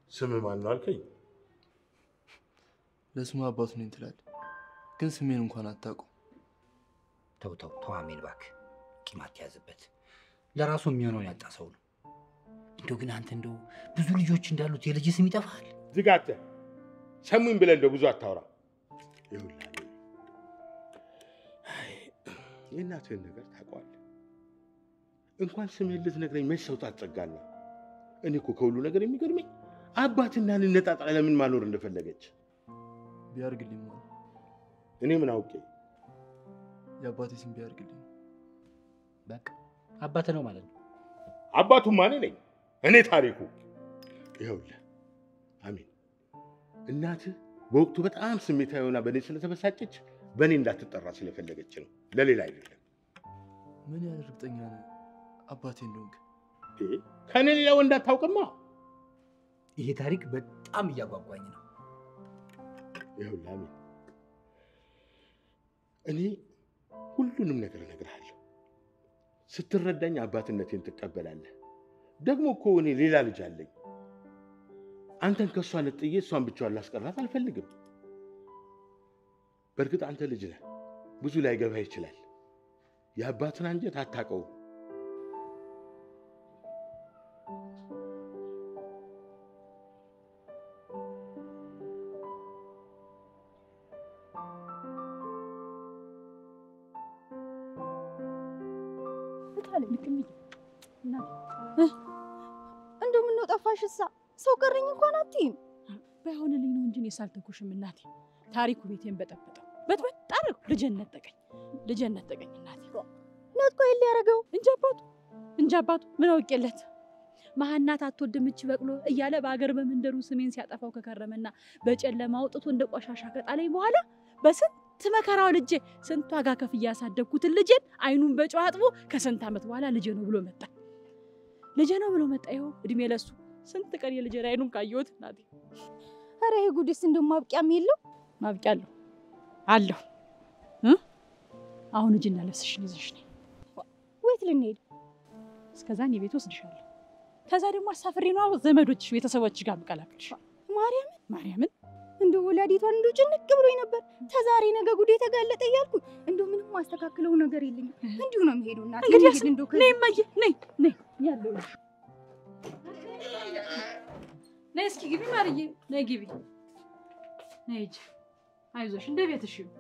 Speaker 1: ስም ማን ነው አልከኝ?
Speaker 4: ለስሙ አባቱ ነኝ ትላለህ፣ ግን ስሜን እንኳን አታውቁም።
Speaker 6: ተው ተው ተው አሜን እባክህ፣ ቂም አትያዝበት። ለራሱ የሚሆነውን ያጣ ሰው ነው። እንደው ግን አንተ እንደው ብዙ ልጆች እንዳሉት የልጅ ስም ይጠፋል።
Speaker 1: ዝጋተ ሰሙኝ ብለህ እንደው ብዙ አታውራ። ይኸውልህ አሜን፣ አይ፣ የእናትህን ነገር ታውቀዋለህ። እንኳን ስምህን ልትነግረኝ መች ሰው ታጸጋና። እኔ እኮ ከሁሉ ነገር የሚገርመኝ አባትና ልነጣጣ ለምን ማኖር እንደፈለገች
Speaker 4: ቢያርግልኝ ማለት
Speaker 1: እኔ ምን አውቄ።
Speaker 4: የአባቴ ስም ቢያርግልኝ
Speaker 6: በቃ አባት ነው ማለት ነው።
Speaker 1: አባቱማ እኔ ነኝ፣ እኔ ታሪኩ። ይኸውልህ አሜን፣ እናትህ በወቅቱ በጣም ስሜታዊ ሆና በእኔ ስለተበሳጨች በእኔ እንዳትጠራ ስለፈለገች ነው፣ ለሌላ አይደለም።
Speaker 4: ምን ያህል እርግጠኛ ነህ አባቴ እንደሆንክ?
Speaker 1: ይሄ ከእኔ ሌላ ወንድ አታውቅማ።
Speaker 6: ይሄ ታሪክ በጣም እያጓጓኝ ነው።
Speaker 1: ይኸውልህ አሜን፣ እኔ ሁሉንም ነገር እነግርሃለሁ። ስትረዳኝ አባትነቴን ትቀበላለህ። ደግሞ እኮ እኔ ሌላ ልጅ አለኝ። አንተን ከእሷ ነጥዬ እሷን ብቻዋን ላስቀራት አልፈልግም። በእርግጥ አንተ ልጅ ነህ፣ ብዙ ላይገባህ ይችላል። የአባትን አንጀት አታውቀውም።
Speaker 5: እንደው ምነው ጠፋሽ? እሳ ሰው ቀረኝ እንኳን አትይም።
Speaker 2: ባይሆንልኝ ነው እንጂ እኔ ሳልተኩሽም እናቴ። ታሪኩ ቤቴን በጠበጠው በጥበጥ አደረገው። ልጄን ነጠቀኝ፣ ልጄን ነጠቀኝ እናቴ።
Speaker 5: ነጥቆ የለ ያደረገው
Speaker 2: እንጂ አባቱ እንጂ አባቱ ምን አውቄለት መሀናት አትወድም እች በቅሎ እያለ በአገር በመንደሩ ስሜን ሲያጠፋው ከከረመና በጨለማ አውጥቶ እንደ ቆሻሻ ከጣለኝ በኋላ በስንት መከራው ልጄ ስንት ዋጋ ከፍዬ ያሳደግኩትን ልጄን አይኑን በጨው አጥቦ ከስንት ዓመት በኋላ ልጄ ነው ብሎ መጣ። ልጄ ነው ብሎ መጣ። ይኸው እድሜ ለሱ ስንት ቀን የልጄን አይኑን ካየሁት እናቴ።
Speaker 5: ኧረ ይሄ ጉድስ እንደው ማብቂያም የለው።
Speaker 2: ማብቂያ አለሁ አለሁ እ አሁን እጅና ልብስሽን ይዘሽ ነይ።
Speaker 5: ወይት ልንሄድ?
Speaker 2: እስከዛ እኔ ቤት ወስድሻለሁ። ከዛ ደግሞ አሳፍሬ ነው ዘመዶች ቤተሰቦች ጋር የምቀላቅልሽ።
Speaker 5: ማርያምን
Speaker 2: ማርያምን
Speaker 5: እንደው ወላዲቷን እንደው ጭንቅ ብሎኝ ነበር። ተዛሬ ነገ ጉዴ ተጋለጠ እያልኩ እንደው ምንም ማስተካክለው ነገር የለኝም። እንዲሁ ነው የሚሄደው እናቴ።
Speaker 2: እንግዲህ
Speaker 5: እንሂድ እንደው ከዚህ
Speaker 2: ነይ እማዬ ነይ ነይ ያለው ነይ እስኪ ግቢ ማርዬ ነይ ግቢ ነይ ሂጂ አይዞሽ እንደ ቤትሽ ይሁን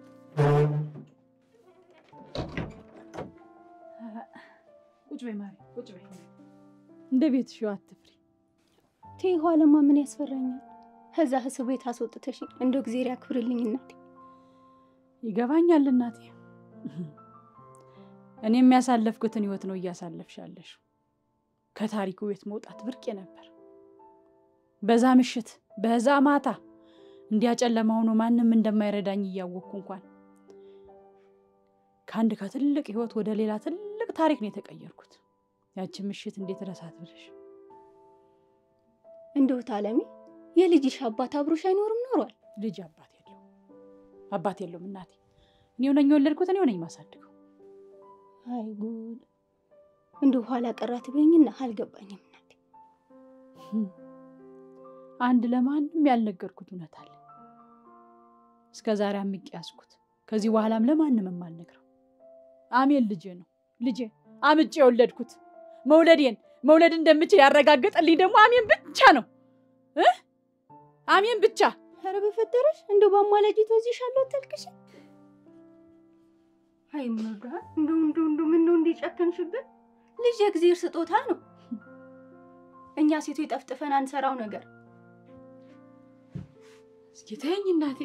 Speaker 2: ቁጭ በይ ማሪ ቁጭ በይ እንደ ቤትሽ ይሁን አትፍሪ
Speaker 5: ተይ ኋላማ ምን ያስፈራኛል? ከዛ ህስብ ቤት አስወጥተሽ እንደው እግዜር ያክብርልኝ እናቴ።
Speaker 2: ይገባኛል እናቴ እኔ የሚያሳለፍኩትን ህይወት ነው እያሳለፍሽ ያለሽው ከታሪኩ ቤት መውጣት ብርቄ ነበር በዛ ምሽት በዛ ማታ እንዲያጨለማ ሆኖ ማንም እንደማይረዳኝ እያወቅኩ እንኳን ከአንድ ከትልቅ ህይወት ወደ ሌላ ትልቅ ታሪክ ነው የተቀየርኩት። ያችን ምሽት እንዴት ረሳት ብለሽ
Speaker 5: እንደው ታለሚ የልጅሽ አባት አብሮሽ አይኖርም ኖሯል?
Speaker 2: ልጅ አባት የለውም አባት የለውም እናቴ። እኔው ነኝ የወለድኩት፣ እኔው ነኝ የማሳድገው።
Speaker 5: አይ ጉድ! እንደው ኋላ ቀራት በይኝና አልገባኝም እናቴ።
Speaker 2: አንድ ለማንም ያልነገርኩት እውነት አለ። እስከ ዛሬ አምቄ ያዝኩት። ከዚህ በኋላም ለማንም የማልነግረው አሜን ልጄ ነው። ልጄ አምጬ የወለድኩት መውለዴን መውለድ እንደምችል ያረጋገጠልኝ ደግሞ አሜን ብቻ ነው እ አሜን ብቻ።
Speaker 5: ኧረ በፈጠረሽ እንደው በአማላጅ ተዚሻለሁ አታልቅሽ። አይ ምን ወዳል እንደው እንደው እንደው ምን ነው እንዴ ጨከንሽብን? ልጅ የእግዚአብሔር ስጦታ ነው። እኛ ሴቶች ጠፍጥፈን አንሰራው ነገር
Speaker 2: እስኪ ተይኝ እናቴ።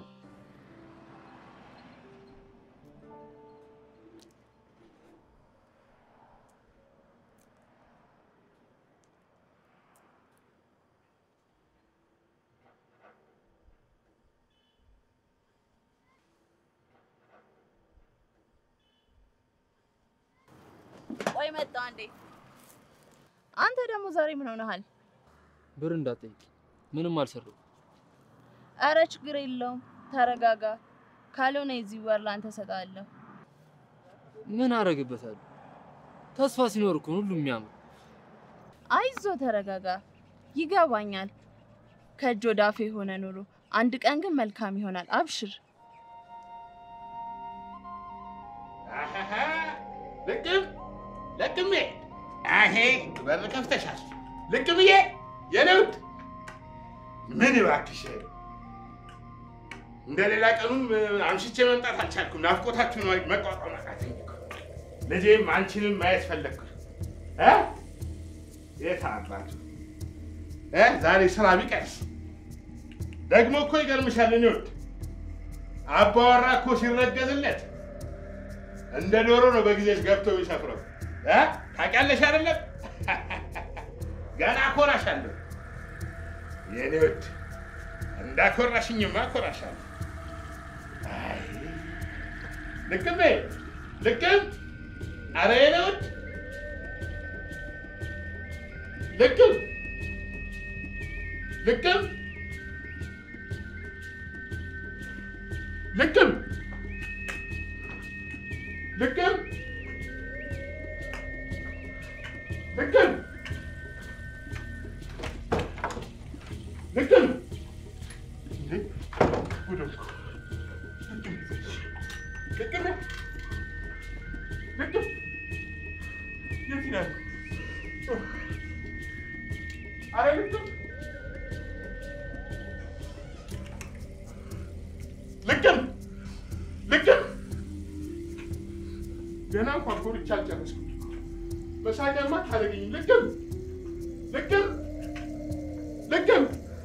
Speaker 9: ቆይ መጣሁ አንዴ። አንተ ደግሞ ዛሬ ምን ሆነሃል?
Speaker 4: ብር እንዳትጠይቅ ምንም አልሰራሁም።
Speaker 9: አረ ችግር የለውም ተረጋጋ። ካልሆነ የዚህ ወር ለአንተ እሰጥሃለሁ።
Speaker 4: ምን አረግበታለሁ? ተስፋ ሲኖር እኮ ነው ሁሉም የሚያምር።
Speaker 9: አይዞ ተረጋጋ። ይገባኛል። ከእጅ ወደ አፍ የሆነ ኑሮ አንድ ቀን ግን መልካም ይሆናል። አብሽር።
Speaker 1: ልቅም ልቅሜ አሄ በር ከፍተሻል። ልቅምዬ የኔ ውድ ምን እባክሽ እንደ ሌላ ቀኑም አምሽቼ መምጣት አልቻልኩም። ናፍቆታችሁ ነው መቋቋም አቃተኝ እኮ። ልጄም አንቺንም ማየት ፈለግኩ። እ የት አባቱ እ ዛሬ ስራ ቢቀርስ ደግሞ እኮ ይገርምሻል። እኔ ውድ አባወራ እኮ ሲረገዝለት እንደ ዶሮ ነው በጊዜሽ ገብቶ የሚሰፍረው። እ ታውቂያለሽ አይደለም? ገና አኮራሻለሁ የኔ ውድ። እንዳኮራሽኝማ አኮራሻለሁ። አይ ልቅም በይ ልቅም። ኧረ የኔ ውድ ልቅም ልቅም ልቅም ልቅም ልቅም ልቅም እንዴ ጉድ እኮ ልቅም ልቅም የት ይላል? ኧረ ልቅም ልቅም ልቅም ገና እንኳን ኮርቻ አልጨረስኩም። መሳቂያማ ታደርገኝ። ልቅም ልቅም ልቅም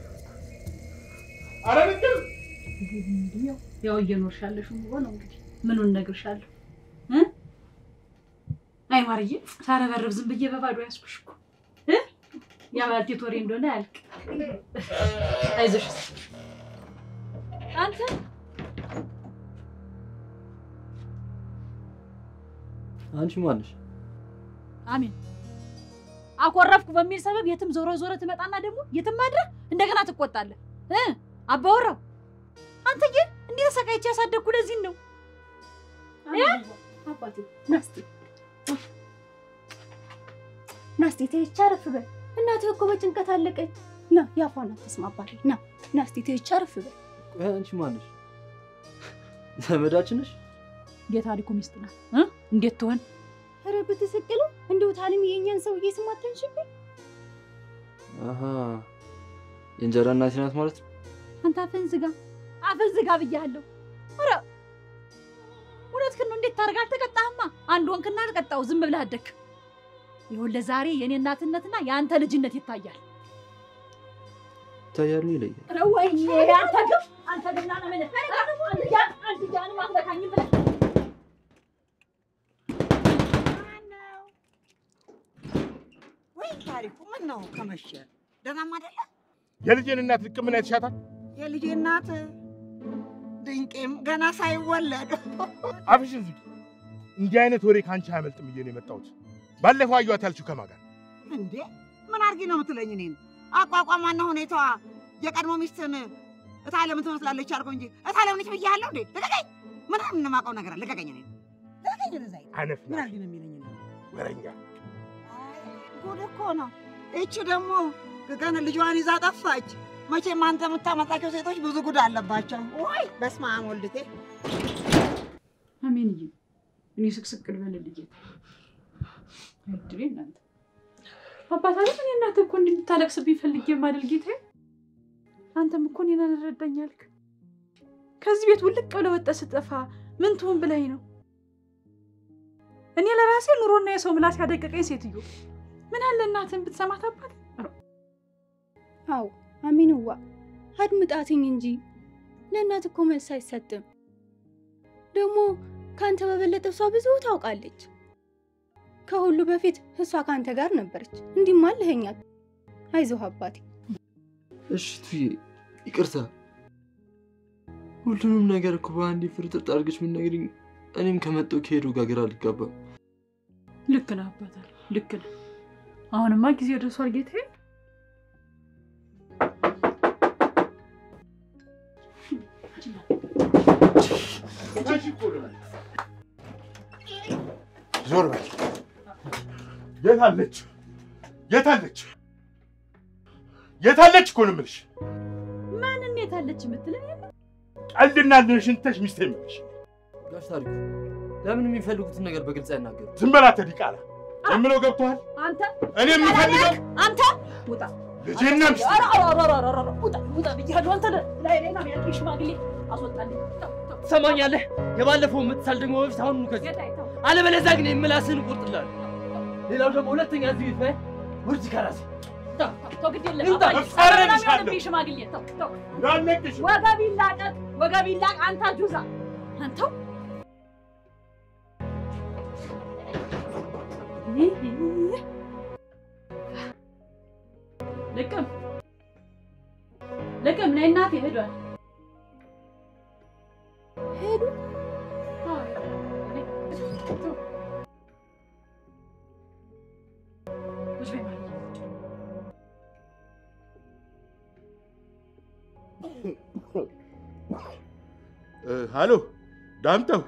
Speaker 1: ኧረ ልቅም
Speaker 2: ያው እየኖርሻለሽ ኑሮ ነው እንግዲህ ምኑን እነግርሻለሁ እ አይ ማርዬ ሳረበርብ ዝም ብዬ በባዶ ያዝኩሽ እኮ እ ያ ባልቴት ወሬ እንደሆነ ያልቅ አይዞሽ አንተ
Speaker 4: አንቺ ማነሽ?
Speaker 2: አሜን አኮረፍኩ በሚል ሰበብ የትም ዞረ ዞረ ትመጣና ደግሞ የትም አድረህ እንደገና ትቆጣለህ እ አባወራው አንተ ግን እንዲህ ተሰቃይቼ ያሳደግኩ ለዚህ ነው
Speaker 5: አባቴ ናስቲ ናስቲ ተይቻ አረፍ በል። እናትህ እኮ በጭንቀት አለቀች። ና ያፏን አትስማ አባቴ። ና ናስቲ ተይቻ አረፍ በል።
Speaker 4: ቆይ አንቺ ማነሽ? ዘመዳችን ነሽ?
Speaker 2: የታሪኩ ሚስት ናት እ እንዴት ትሆን
Speaker 5: ኧረ ብትስቅሉ እንደው ታንም የእኛን ሰውዬ ስም አትንሽብኝ።
Speaker 4: አሀ የእንጀራ እናቴ ናት ማለት ነው።
Speaker 2: አንተ አፍህን ዝጋ አፍህን ዝጋ ብያለሁ ኧረ እውነትህን ነው እንዴት ታደርግ አልተቀጣህማ አንድ ወንክና አልቀጣው ዝም ብለህ አደግክ ይኸውልህ ዛሬ የእኔ እናትነትና የአንተ ልጅነት ይታያል
Speaker 4: ይታያል ነው ይለያል።
Speaker 2: ኧረ ወይዬ አንተ ግን አንተ ግን ና ምን አንድ ጃን አንድ ጃንም አትነካኝም ብለህ
Speaker 7: ወይ ታሪኩ ምን ነው ከመሸ ደህናም አይደለ?
Speaker 1: የልጄን እናት ልቅምና የተሻታል
Speaker 7: የልጄ እናት ድንቄም ገና ሳይወለድ
Speaker 1: አፍሽን ዝጊ። እንዲህ አይነት ወሬ ከአንቺ አያመልጥም ብዬ ነው የመጣሁት። ባለፈው አየኋት ያልሽው ከማን ጋር?
Speaker 7: እንዴ ምን አድርጊ ነው የምትለኝ? እኔን አቋቋሟና ሁኔታዋ የቀድሞ ሚስትን እታለምን ትመስላለች አልኩ እንጂ እታለም ነች ብያለሁ እንዴ? ልቀቀኝ! ምን የማውቀው ነገር አለ? ልቀቀኝ! እኔን ልቀቀኝ! ወደዛ ሂድ።
Speaker 1: አነፍ
Speaker 7: ምን አድርጊ ነው የሚለኝ? እኔን?
Speaker 1: ወረኛ
Speaker 7: ጉድ እኮ ነው። ይቺ ደግሞ ገና ልጇን ይዛ ጠፋች። መቼም አንተ የምታመጣቸው ሴቶች ብዙ ጉድ አለባቸው። ወይ በስመ አብ ወልድቴ
Speaker 2: አሜንዬ እኔ ስቅስቅ ልበልልህ ጌታ እድሌ እናንተ አባት አለ እኔ እናትህ እኮ እንድታለቅስብኝ ፈልጌ የማደል ጌታ አንተም እኮ እኔን አልረዳኝ አልክ ከዚህ ቤት ውልቅ ብለህ ወጥተህ ስጠፋ ምን ትሁን ብለኝ ነው እኔ ለራሴ ኑሮና የሰው ምላስ ያደቀቀኝ ሴትዮ ምን አለ እናትህን ብትሰማት አባት
Speaker 5: አዎ አሚንዋ አድምጣትኝ እንጂ ለእናት እኮ መልስ አይሰጥም። ደግሞ ከአንተ በበለጠ እሷ ብዙ ታውቃለች። ከሁሉ በፊት እሷ ከአንተ ጋር ነበረች። እንዲህም አለኸኛል። አይዞህ አባቴ።
Speaker 4: እሺ ቱዬ ይቅርታ። ሁሉንም ነገር እኮ በአንዴ ፍርጥርጥ አድርገሽ የምትነግሪኝ እኔም ከመጣሁ ከሄዱ ጋር ግራ አልጋባም።
Speaker 2: ልክ ነህ አባታል ልክ ነህ አሁንማ ጊዜ ደርሷል ጌታዬ
Speaker 1: ዞር በል። የት አለች? የት አለች? የታለች እኮ ነው የምልሽ።
Speaker 2: ማንን የታለች የምትለኝ?
Speaker 1: ቀልድና ልንሽን ትተሽ ሚስቴ የምልሽ
Speaker 4: ጋሽ ታሪኩ ለምን የሚፈልጉትን ነገር በግልጽ አይናገሩ?
Speaker 1: ዝም በል አንተ ዲቃላ። የምለው ገብቶሃል?
Speaker 2: አንተ
Speaker 1: እኔ የምፈልገው
Speaker 2: አንተ ውጣ
Speaker 1: ልጄና ሚስቴ
Speaker 2: ኧረ ኧረ ኧረ ኧረ ኧረ ውጣ ውጣ ብያለሁ። አንተ ላይ ላይ ነው ያልከኝ ሽማግሌ አስወጣልኝ። ተው ተው
Speaker 4: ትሰማኛለህ? የባለፈው የምትሳል ደግሞ በፊት አሁን ከዚህ
Speaker 2: ጌታዬ ተው
Speaker 4: አለበለዚያ ግን የምላስህን እቆርጥልሃለሁ። ሌላው ደግሞ ሁለተኛ እዚህ ቤት ላይ ውርጅ ከራሴ
Speaker 2: ተው ተው ግድ የለም
Speaker 4: ይውጣ፣
Speaker 2: አባዬ
Speaker 1: እፋረድሻለሁ።
Speaker 2: ሰላም ይሆንብኝ ሽማግሌ ተው ተው
Speaker 1: እንዳለቅሽ
Speaker 2: ወገብ ይላቀቅ ወገብ ይላቅ አንተ ጁዛ አንተው ልቅም ልቅም ነይ እናቴ ሄዷል ሄዱ ቁጭ በይ ማለት ነው።
Speaker 1: እ፣ ሃሎ ዳምጠው፣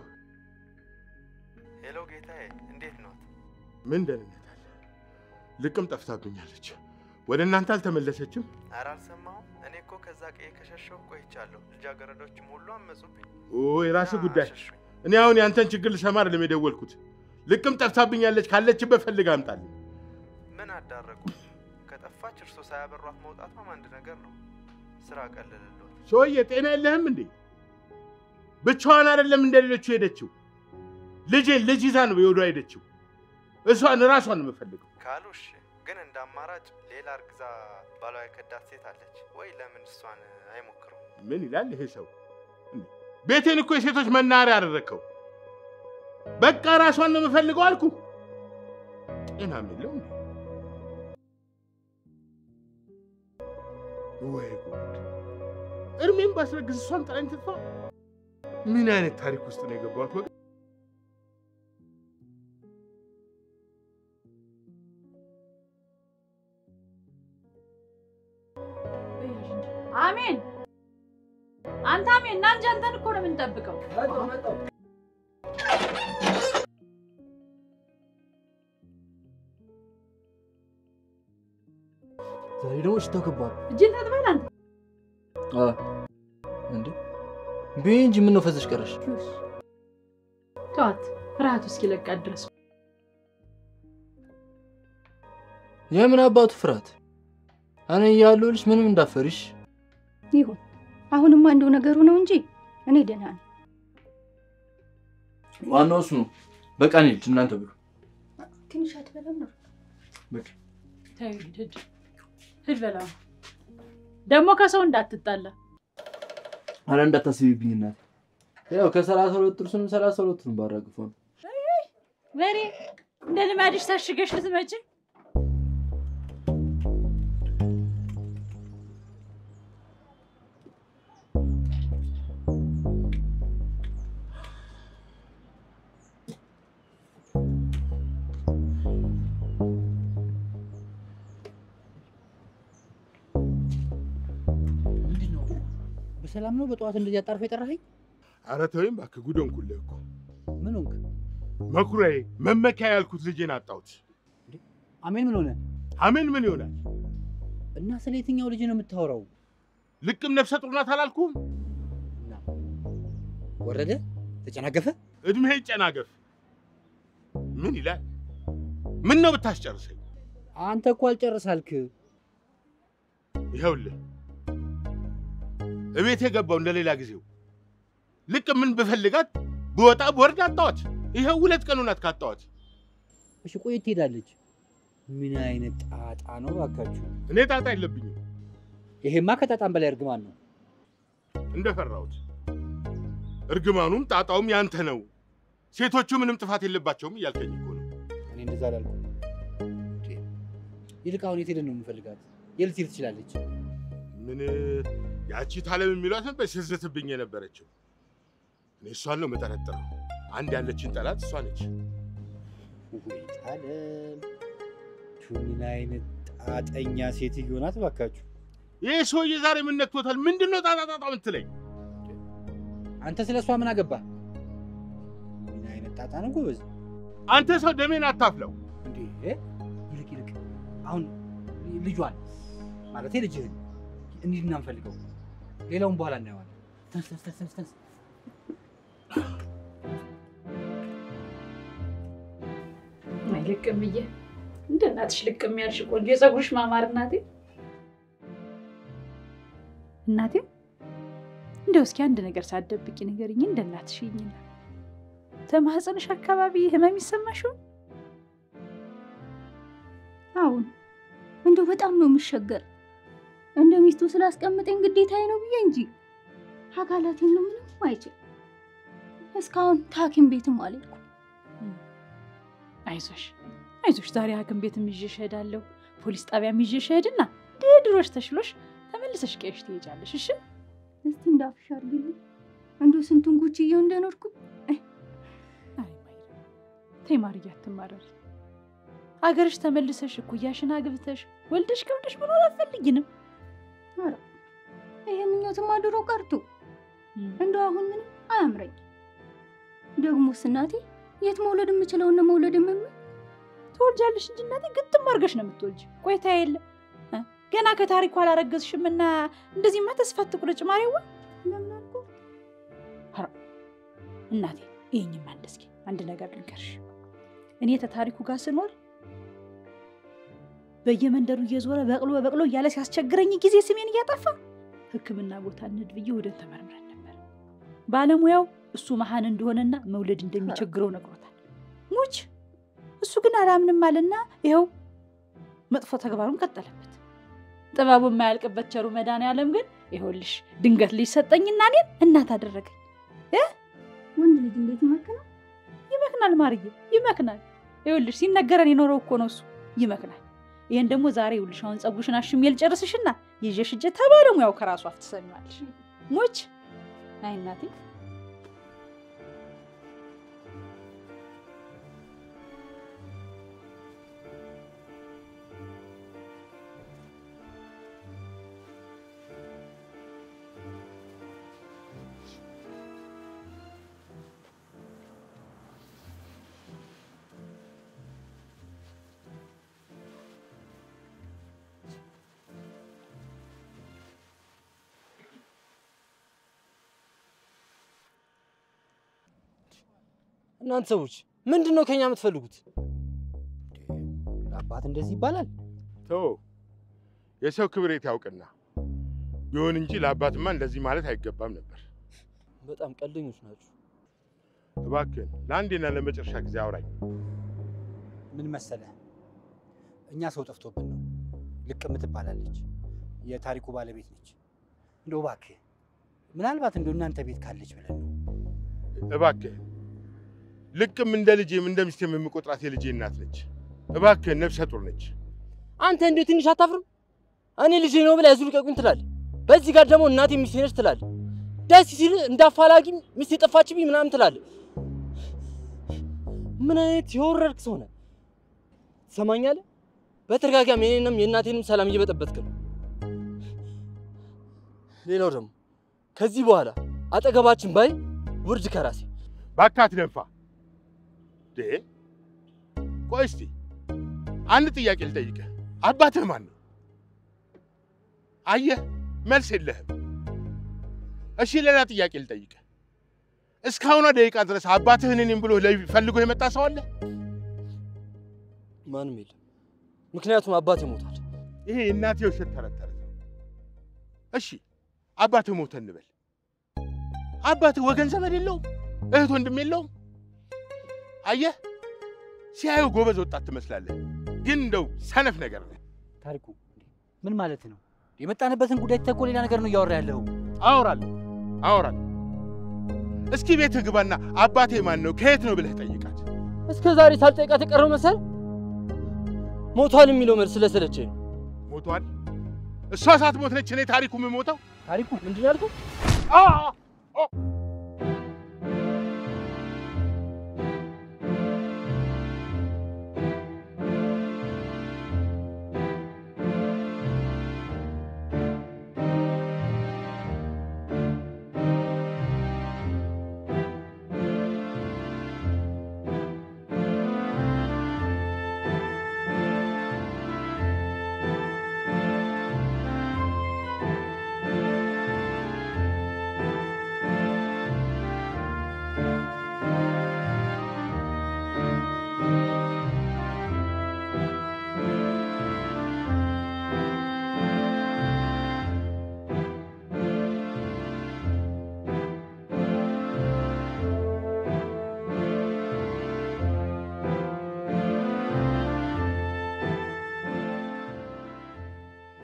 Speaker 10: ሄሎ ጌታዬ፣ እንዴት ነው?
Speaker 1: ምን ደህንነት አለ? ልቅም ጠፍታብኛለች። ወደ እናንተ አልተመለሰችም?
Speaker 10: ኧረ አልሰማሁም። እኔ እኮ ከዛ ቀዬ ከሸሸሁ ቆይቻለሁ። ልጃገረዶችም ሁሉ አመጹብኝ።
Speaker 1: ኦ የራስህ
Speaker 10: እና
Speaker 1: ጉዳይ።
Speaker 10: አሸሹኝ።
Speaker 1: እኔ አሁን ያንተን ችግር ልሰማ አይደለም የደወልኩት። ልቅም ጠፍታብኛለች፣ ካለችበት ፈልግ አምጣልኝ።
Speaker 10: ምን አዳረጉ? ከጠፋች እርሶ ሳያበሯት መውጣቷም አንድ ነገር ነው። ስራ ቀለልልዎት።
Speaker 1: ሰውዬ ጤና የለህም እንዴ? ብቻዋን አይደለም እንደ ሌሎቹ ሄደችው። ልጄን ልጅ ይዛ ነው የወዷ ሄደችው። እሷን ራሷን ነው የምፈልገው።
Speaker 10: ካሉ እሺ፣ ግን እንደ አማራጭ ሌላ እርግዛ ባሏ የከዳት ሴት አለች ወይ? ለምን እሷን አይሞክሩም?
Speaker 1: ምን ይላል ይሄ ሰው? እንዴ! ቤቴን እኮ የሴቶች መናኸሪያ አደረግከው። በቃ ራሷን ነው የምፈልገው አልኩ። ጤናም የለው እንዴ? ወይ ጉድ! እድሜም ባስረግዝ እሷን ጥላኝ ትጥፋ። ምን አይነት ታሪክ ውስጥ ነው የገባሁት? ወገን
Speaker 2: አሜን አንተ አሜን እና እንጂ አንተን እኮ ነው የምንጠብቀው።
Speaker 4: ዛሬ ደግሞ ሽታው ከባድ ነው።
Speaker 2: እጅን ታጥበል አንተ
Speaker 4: አ እንዴ ቢይ እንጂ ምን ነው ፈዘሽ ቀረሽ?
Speaker 2: ተዋት፣ ፍርሃቱ እስኪለቃት ድረስ
Speaker 4: የምን አባቱ ፍርሃት? እኔ እያለሁልሽ ምንም እንዳፈሪሽ።
Speaker 5: ይሁን አሁንማ እንደው ነገሩ ነው እንጂ እኔ ደህና ነኝ።
Speaker 4: ዋናው እሱ ነው። በቃ እንሂድ እናንተ ብሉ።
Speaker 5: ትንሽ አትበላም ነው?
Speaker 4: በቃ
Speaker 2: ተይው፣ ሂድ ሂድ ሂድ በላ ደግሞ ከሰው እንዳትጣላ።
Speaker 4: አረ እንዳታስቢብኝ እናቴ። ያው ከሰላሳ ሁለት ጥርሱንም ሰላሳ ሁለቱንም ባራግፈው ነው።
Speaker 2: በሬ እንደ ልማድሽ ታሽገሽ ልትመጪ
Speaker 6: ምንድን ነው? በሰላም ነው? በጠዋት እንደዚህ አጣርፈ የጠራኸኝ?
Speaker 1: ኧረ ተወኝ እባክህ፣ ጉድ ሆንኩልህ እኮ።
Speaker 6: ምን ሆንክ?
Speaker 1: መኩሪያዬ፣ መመኪያ ያልኩት ልጄን አጣሁት።
Speaker 6: አሜን ምን ሆነ?
Speaker 1: አሜን ምን ይሆናል?
Speaker 6: እና ስለ የትኛው ልጅ ነው የምታወራው?
Speaker 1: ልቅም ነፍሰ ጡር ናት አላልኩም?
Speaker 6: እና ወረደ ተጨናገፈ?
Speaker 1: እድሜህ ይጨናገፍ። ምን ይላል? ምን ነው ብታስጨርሰኝ?
Speaker 6: አንተ እኮ አልጨርሳልክ።
Speaker 1: ይኸውልህ እቤት የገባው እንደ ሌላ ጊዜው ልቅ ምን ብፈልጋት ብወጣ ብወርድ አጣዋት። ይኸው ሁለት ቀን ሆናት ካጣዋት።
Speaker 6: እሺ ቆየት ትሄዳለች። ምን አይነት ጣጣ ነው ባካችሁ?
Speaker 1: እኔ ጣጣ የለብኝም
Speaker 6: ይሄማ ከጣጣም በላይ እርግማን ነው።
Speaker 1: እንደፈራሁት። እርግማኑም ጣጣውም ያንተ ነው። ሴቶቹ ምንም ጥፋት የለባቸውም እያልከኝ እኮ ነው።
Speaker 6: እኔ እንደዛ አላልኩም። እንዴ! ይልቅ አሁን የት ሄደን ነው የምንፈልጋት? የት ልትሄድ ትችላለች?
Speaker 1: ምን ያቺ ታለም የሚሏት ነበር ስትዝትብኝ የነበረችው። እኔ እሷን ነው የምጠረጥረው። አንድ ያለችን ጠላት እሷ ነች።
Speaker 6: ወይ ታለም! ቱ ምን አይነት ጣጠኛ ሴትዮ ናት ባካችሁ!
Speaker 1: ይህ ሰውዬ ዛሬ ምን ነክቶታል? ምንድን ነው ጣጣ ጣጣ የምትለኝ?
Speaker 6: አንተ ስለ እሷ ምን አገባ? ምን አይነት ጣጣ ነው ጎበዝ!
Speaker 1: አንተ ሰው ደሜን አታፍለው።
Speaker 6: እንዴ! ይልቅ ይልቅ አሁን ልጇን ማለቴ ልጅህን እንሂድና እንፈልገው። ሌላውን በኋላ እናየዋለን። ተነስ ተነስ ተነስ ተነስ።
Speaker 2: አይ ልቅም ብዬ እንደ እናትሽ ልቅም ያልሽ ቆንጆ የፀጉርሽ ማማር እናቴ እናቴ እንደው እስኪ አንድ ነገር ሳትደብቂ ንገሪኝ። እንደ እናትሽ ይኝና ተማህፀንሽ አካባቢ ህመም ይሰማሽው?
Speaker 5: አሁን እንደው በጣም ነው የምሸገር። እንደ ሚስቱ ስላስቀምጠኝ ግዴታዬ ነው ብዬ እንጂ አካላቴን ነው ምንም አይችል። እስካሁን ከሐኪም ቤትም አልሄድኩም።
Speaker 2: አይዞሽ አይዞሽ፣ ዛሬ ሐኪም ቤትም ይዤሽ እሄዳለሁ፣ ፖሊስ ጣቢያም ይዤሽ እሄድና ድሮሽ ተሽሎሽ ተመልሰሽ ቀይሽ ትሄጃለሽ። እሺ
Speaker 5: እስቲ እንዳፍሽ አድርግልኝ። እንደው ስንቱን ጉችዬው እንደኖርኩኝ
Speaker 2: ተይ ማርዬ፣ አትማረሪ። አገርሽ ተመልሰሽ እኩያሽን አግብተሽ ወልደሽ ከብደሽ መኖር አትፈልጊንም?
Speaker 5: ኧረ ይሄ ምኞትማ ድሮ ቀርቶ እንደው አሁን ምንም አያምረኝ። ደግሞስ እናቴ የት መውለድ የምችለውን ነው መውለድ የምም
Speaker 2: ትወልጃለሽ እንጂ እናቴ ግጥም አድርገሽ ነው የምትወልጅ። ቆይታ የለ እ? ገና ከታሪኩ አላረገዝሽም እና እንደዚህማ ተስፋ አትቁረጭ ማርያዋ።
Speaker 5: ለምን አልኩ?
Speaker 2: ኧረ እናቴ ይሄኝማ አንድ እስኪ አንድ ነገር ልንገርሽ። እኔ ተታሪኩ ጋር ስኖር በየመንደሩ እየዞረ በቅሎ በቅሎ እያለ ሲያስቸግረኝ ጊዜ ስሜን እያጠፋ ሕክምና ቦታ እንሂድ ብዬ ወደ ተመርምረን ነበር። ባለሙያው እሱ መሀን እንደሆነና መውለድ እንደሚቸግረው ነግሮታል። ሙች እሱ ግን አላምንም አለና ይኸው መጥፎ ተግባሩን ቀጠለበት። ጥበቡ የማያልቅበት ቸሩ መድኃኒዓለም ግን ይኸውልሽ ድንገት ልጅ ሰጠኝና እኔን እናት አደረገኝ።
Speaker 5: ወንድ ልጅ እንዴት ይመክናል?
Speaker 2: ይመክናል ማርዬ፣ ይመክናል። ይኸውልሽ ሲነገረን የኖረው እኮ ነው እሱ ይመክናል። ይሄን ደግሞ ዛሬ ይኸውልሽ አሁን ፀጉርሽን አሽሜ ልጨርስሽና ይዤሽ ሂጅ ተባለሙያው ከራሱ አፍ ትሰሚዋለሽ። ሞች አይ እናቴ
Speaker 4: እናንተ ሰዎች ምንድን ነው ከኛ የምትፈልጉት?
Speaker 6: አባት እንደዚህ ይባላል?
Speaker 1: ተው፣ የሰው ክብሬት ያውቅና ይሁን እንጂ ለአባትማ እንደዚህ ማለት አይገባም ነበር።
Speaker 4: በጣም ቀልደኞች ናችሁ።
Speaker 1: እባክህን ለአንዴና ለመጨረሻ ጊዜ አውራኝ።
Speaker 6: ምን መሰለህ፣ እኛ ሰው ጠፍቶብን ነው። ልቅም ትባላለች፣ የታሪኩ ባለቤት ነች። እንደው እባክህ ምናልባት እንደው እናንተ ቤት ካለች ብለን ነው።
Speaker 1: እባክህን ልቅም እንደ ልጄም እንደ ሚስቴም የምቆጥራት የልጄ እናት ነች። እባክህን ነፍሰ ጡር ነች።
Speaker 4: አንተ እንዴ ትንሽ አታፍርም? እኔ ልጄ ነው ብላ ያዙ ልቀቁኝ ትላለህ። በዚህ ጋር ደግሞ እናቴ ሚስቴ ነች ትላለህ። ደስ ሲል እንደ አፋላጊ ሚስቴ ጠፋችብኝ ምናምን ትላለህ። ምን አይነት የወረድክ ሰው ነህ? ትሰማኛለህ? በተደጋጋሚ የኔንም የእናቴንም ሰላም እየበጠበጥክ ነው። ሌላው ደግሞ ከዚህ በኋላ አጠገባችን ባይ ውርድ ከራሴ
Speaker 1: እባክህ አትደንፋ። ዴ ቆይ እስቲ አንድ ጥያቄ ልጠይቅህ። አባትህ ማን ነው? አየህ፣ መልስ የለህም። እሺ ሌላ ጥያቄ ልጠይቅህ። እስካሁኗ ደቂቃ ድረስ አባትህን እኔም ብሎ ለይ- ፈልጎ የመጣ ሰው አለ?
Speaker 4: ማንም የለም። ምክንያቱም አባቴ ሞቷል።
Speaker 1: ይሄ የእናቴ ውሸት ተረት ተረት ነው። እሺ አባትህ ሞተ እንበል። አባትህ ወገን ዘመድ የለውም? እህት ወንድም የለውም? አየህ፣ ሲያዩ ጎበዝ ወጣት ትመስላለህ፣ ግን እንደው ሰነፍ ነገር ነህ።
Speaker 6: ታሪኩ ምን ማለት ነው? የመጣንበትን ጉዳይ ትተህ እኮ ሌላ ነገር ነው እያወራ ያለው።
Speaker 1: አወራለሁ አወራለሁ። እስኪ ቤትህ ግባና አባቴ ማን ነው ከየት ነው ብለህ ጠይቃት።
Speaker 4: እስከ ዛሬ ሳልጠይቃት የቀረው መሰል ሞቷል የሚለው መልስ ስለሰለቸኝ ነው።
Speaker 1: ሞቷል? እሷ ሳትሞት ነች እኔ ታሪኩ የምሞተው?
Speaker 6: ታሪኩ
Speaker 4: ምንድን ነው ያልከው?
Speaker 1: አ አ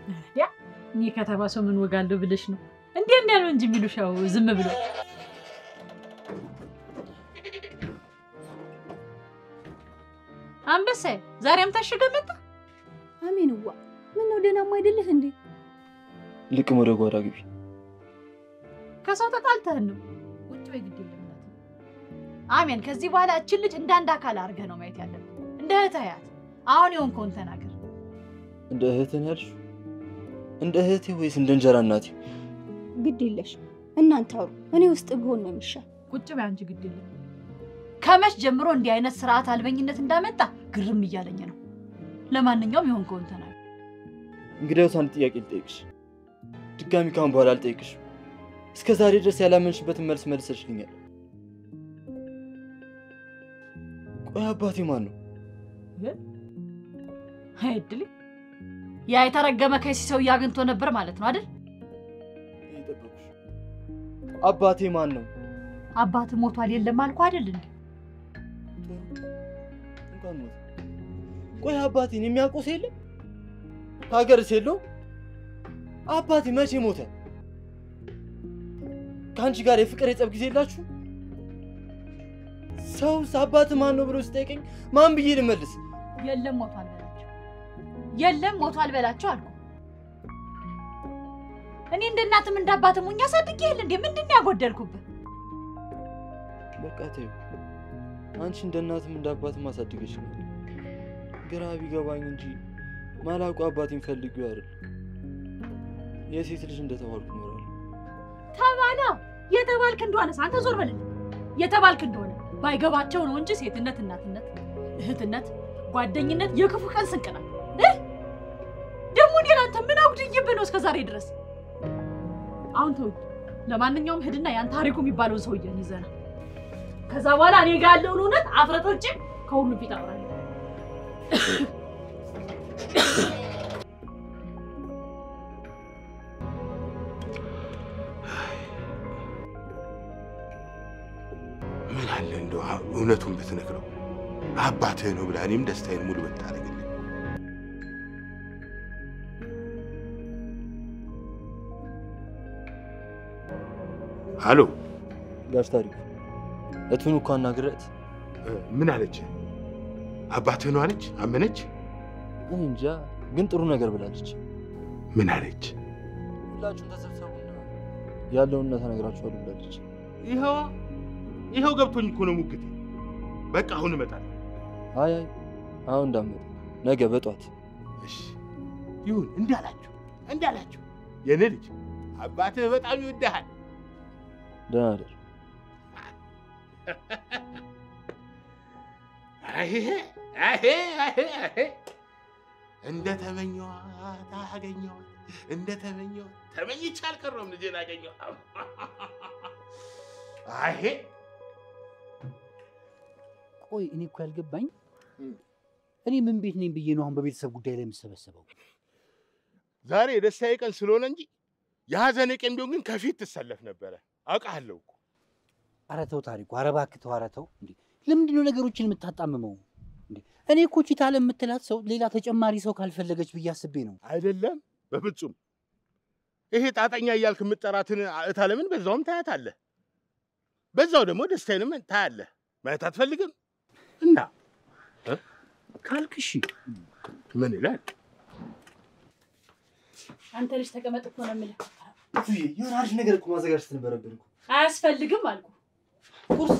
Speaker 2: ያ እኔ ከተማ ሰው ምን ወጋለሁ ብለሽ ነው? እንዲህ እንዲያ ነው እንጂ የሚሉሽ ያው ዝም ብሎ አንበሳዬ ዛሬም ታሽገ መጣ።
Speaker 5: አሜንዋ ምን ነው ደህናማ አይደለህ እንዴ?
Speaker 4: ልቅም ወደ ጓዳ ግቢ።
Speaker 2: ከሰው ተጣልተህን ነው? ውጭ ወይ ግድ የለም እናቴ። አሜን። ከዚህ በኋላ እችን ልጅ እንደ አንድ አካል አድርገህ ነው ማየት ያለብህ። እንደ እህት አያት። አሁን የሆንከውን ተናገር።
Speaker 4: እንደ እህትን ያልሽው እንደ እህቴ ወይስ እንደ እንጀራ እናቴ?
Speaker 5: ግድ የለሽም እናንተ አውሩ። እኔ ውስጥ ብሆን ነው የሚሻል።
Speaker 2: ቁጭ በይ አንቺ ግድ የለም። ከመች ጀምሮ እንዲህ አይነት ስርዓት አልበኝነት እንዳመጣ ግርም እያለኝ ነው። ለማንኛውም የሆንከውን ተናገር።
Speaker 4: እንግዲያውስ አንድ ጥያቄ ልጠይቅሽ። ድጋሚ ካሁን በኋላ አልጠይቅሽ። እስከ ዛሬ ድረስ ያላመንሽበትን መልስ መልሰሽልኛል። ቆይ አባቴ ማን ነው?
Speaker 2: አይድል ያ የተረገመ ከሲ ሰውዬ አግኝቶ ነበር ማለት ነው አይደል?
Speaker 4: አባቴ ማን ነው?
Speaker 2: አባት ሞቷል የለም አልኩ አይደል እንዴ?
Speaker 4: እንኳን ሞተ። ቆይ አባቴን የሚያውቁት የለም? ከሀገርስ የለውም? አባቴ መቼ ሞተ? ከአንቺ ጋር የፍቅር የጸብ ጊዜ የላችሁ? ሰውስ አባት ማን ነው ብሎ ሲጠይቀኝ ማን ብዬ ልመልስ?
Speaker 2: የለም ሞቷል በላቸው፣ የለም ሞቷል በላቸው አልኩ። እኔ እንደ እናትም እንደ አባትም ሆኜ አሳድጌሃል እንዴ? ምንድን ነው ያጎደልኩብህ?
Speaker 4: በቃ ተይው። አንቺ እንደ እናትም እንደ አባትም አሳድገሽኛል። ግራ ቢገባኝ እንጂ ማላውቁ አባቴን ፈልጊው አይደል የሴት ልጅ እንደተባልኩ እኖራለሁ።
Speaker 2: ተባላ የተባልክ እንደሆነስ አንተ ዞር በልልኝ። የተባልክ እንደሆነ ባይገባቸው ነው እንጂ ሴትነት፣ እናትነት፣ እህትነት፣ ጓደኝነት የክፉ ቀን ስንቅ ናት። እ? ደግሞ እኔ ለአንተ ምን አጉድዬብህ ነው እስከ ዛሬ ድረስ? አሁን ተውኝ። ለማንኛውም ሂድና ያን ታሪኩ የሚባለውን ሰውዬን ይዘና ከዛ በኋላ እኔ ጋር ያለውን እውነት አፍረቶች ከሁሉም ፊት አውራለሁ።
Speaker 1: ምን አለ እንደው እውነቱን ብትነግረው አባትህ ነው ብላ እኔም ደስታዬን ሙሉ ብታደርግልኝ። አሎ
Speaker 4: ጋሽ ታሪኩ እቱን እኮ አናግረት
Speaker 1: ምን አለች? አባትህ ነው አለች? አመነች?
Speaker 4: እኔ እንጃ፣ ግን ጥሩ ነገር ብላለች።
Speaker 1: ምን አለች?
Speaker 4: ሁላችሁም ተሰብሰቡና ያለውን እውነት እነግራችኋለሁ ብላለች።
Speaker 1: ይኸዋ ይኸው ገብቶኝ እኮ ነው ሙግቴ። በቃ አሁን እመጣለሁ።
Speaker 4: አይ አይ አሁን እንዳመጣ ነገ በጧት
Speaker 1: እሺ ይሁን፣ እንዳላችሁ እንዳላችሁ። የኔ ልጅ አባትህ በጣም ይወድሃል።
Speaker 4: ደህና ደር።
Speaker 1: አሄ አሄ አሄ አሄ እንደ ተመኘኋት አገኘኋት፣ እንደ ተመኘኋት ተመኝቼ አልቀረሁም። ልጄን አገኘኋት። አሄ
Speaker 6: ቆይ እኔ እኮ ያልገባኝ እኔ ምን ቤት ነኝ ብዬ ነው አሁን በቤተሰብ ጉዳይ ላይ የምሰበሰበው?
Speaker 1: ዛሬ የደስታዬ ቀን ስለሆነ እንጂ የሀዘኔ ቀን ቢሆን ግን ከፊት ትሰለፍ ነበረ። አውቃለሁ እኮ።
Speaker 6: ኧረ ተው ታሪኩ፣ ኧረ እባክህ ተው፣ ኧረ ተው። እንዴ ለምንድን ነው ነገሮችን የምታጣምመው? እንዴ እኔ እኮ ቺታለ የምትላት ሰው ሌላ ተጨማሪ ሰው ካልፈለገች ብዬ አስቤ ነው።
Speaker 1: አይደለም፣ በፍጹም ይሄ ጣጠኛ እያልክ የምጠራትን እታለምን በዛውም ታያታለህ፣ በዛው ደግሞ ደስታዬንም ታያለህ። ማየት አትፈልግም እና
Speaker 6: ካልክ እሺ።
Speaker 1: ምን ይላል?
Speaker 2: አንተ ልጅ ተቀመጥ እኮ ነው የምልህ።
Speaker 4: እቱዬ የሆነ አሪፍ ነገር እኮ ማዘጋጀት ነበረብን እኮ።
Speaker 2: አያስፈልግም አልኩ። ቁርስ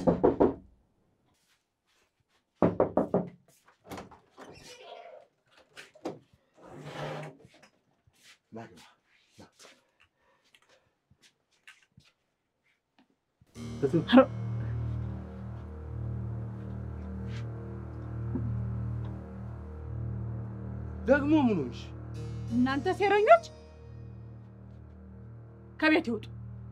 Speaker 1: ደግሞ ምን ሆንሽ?
Speaker 2: እናንተ ሴረኞች ከቤት ይውጡ።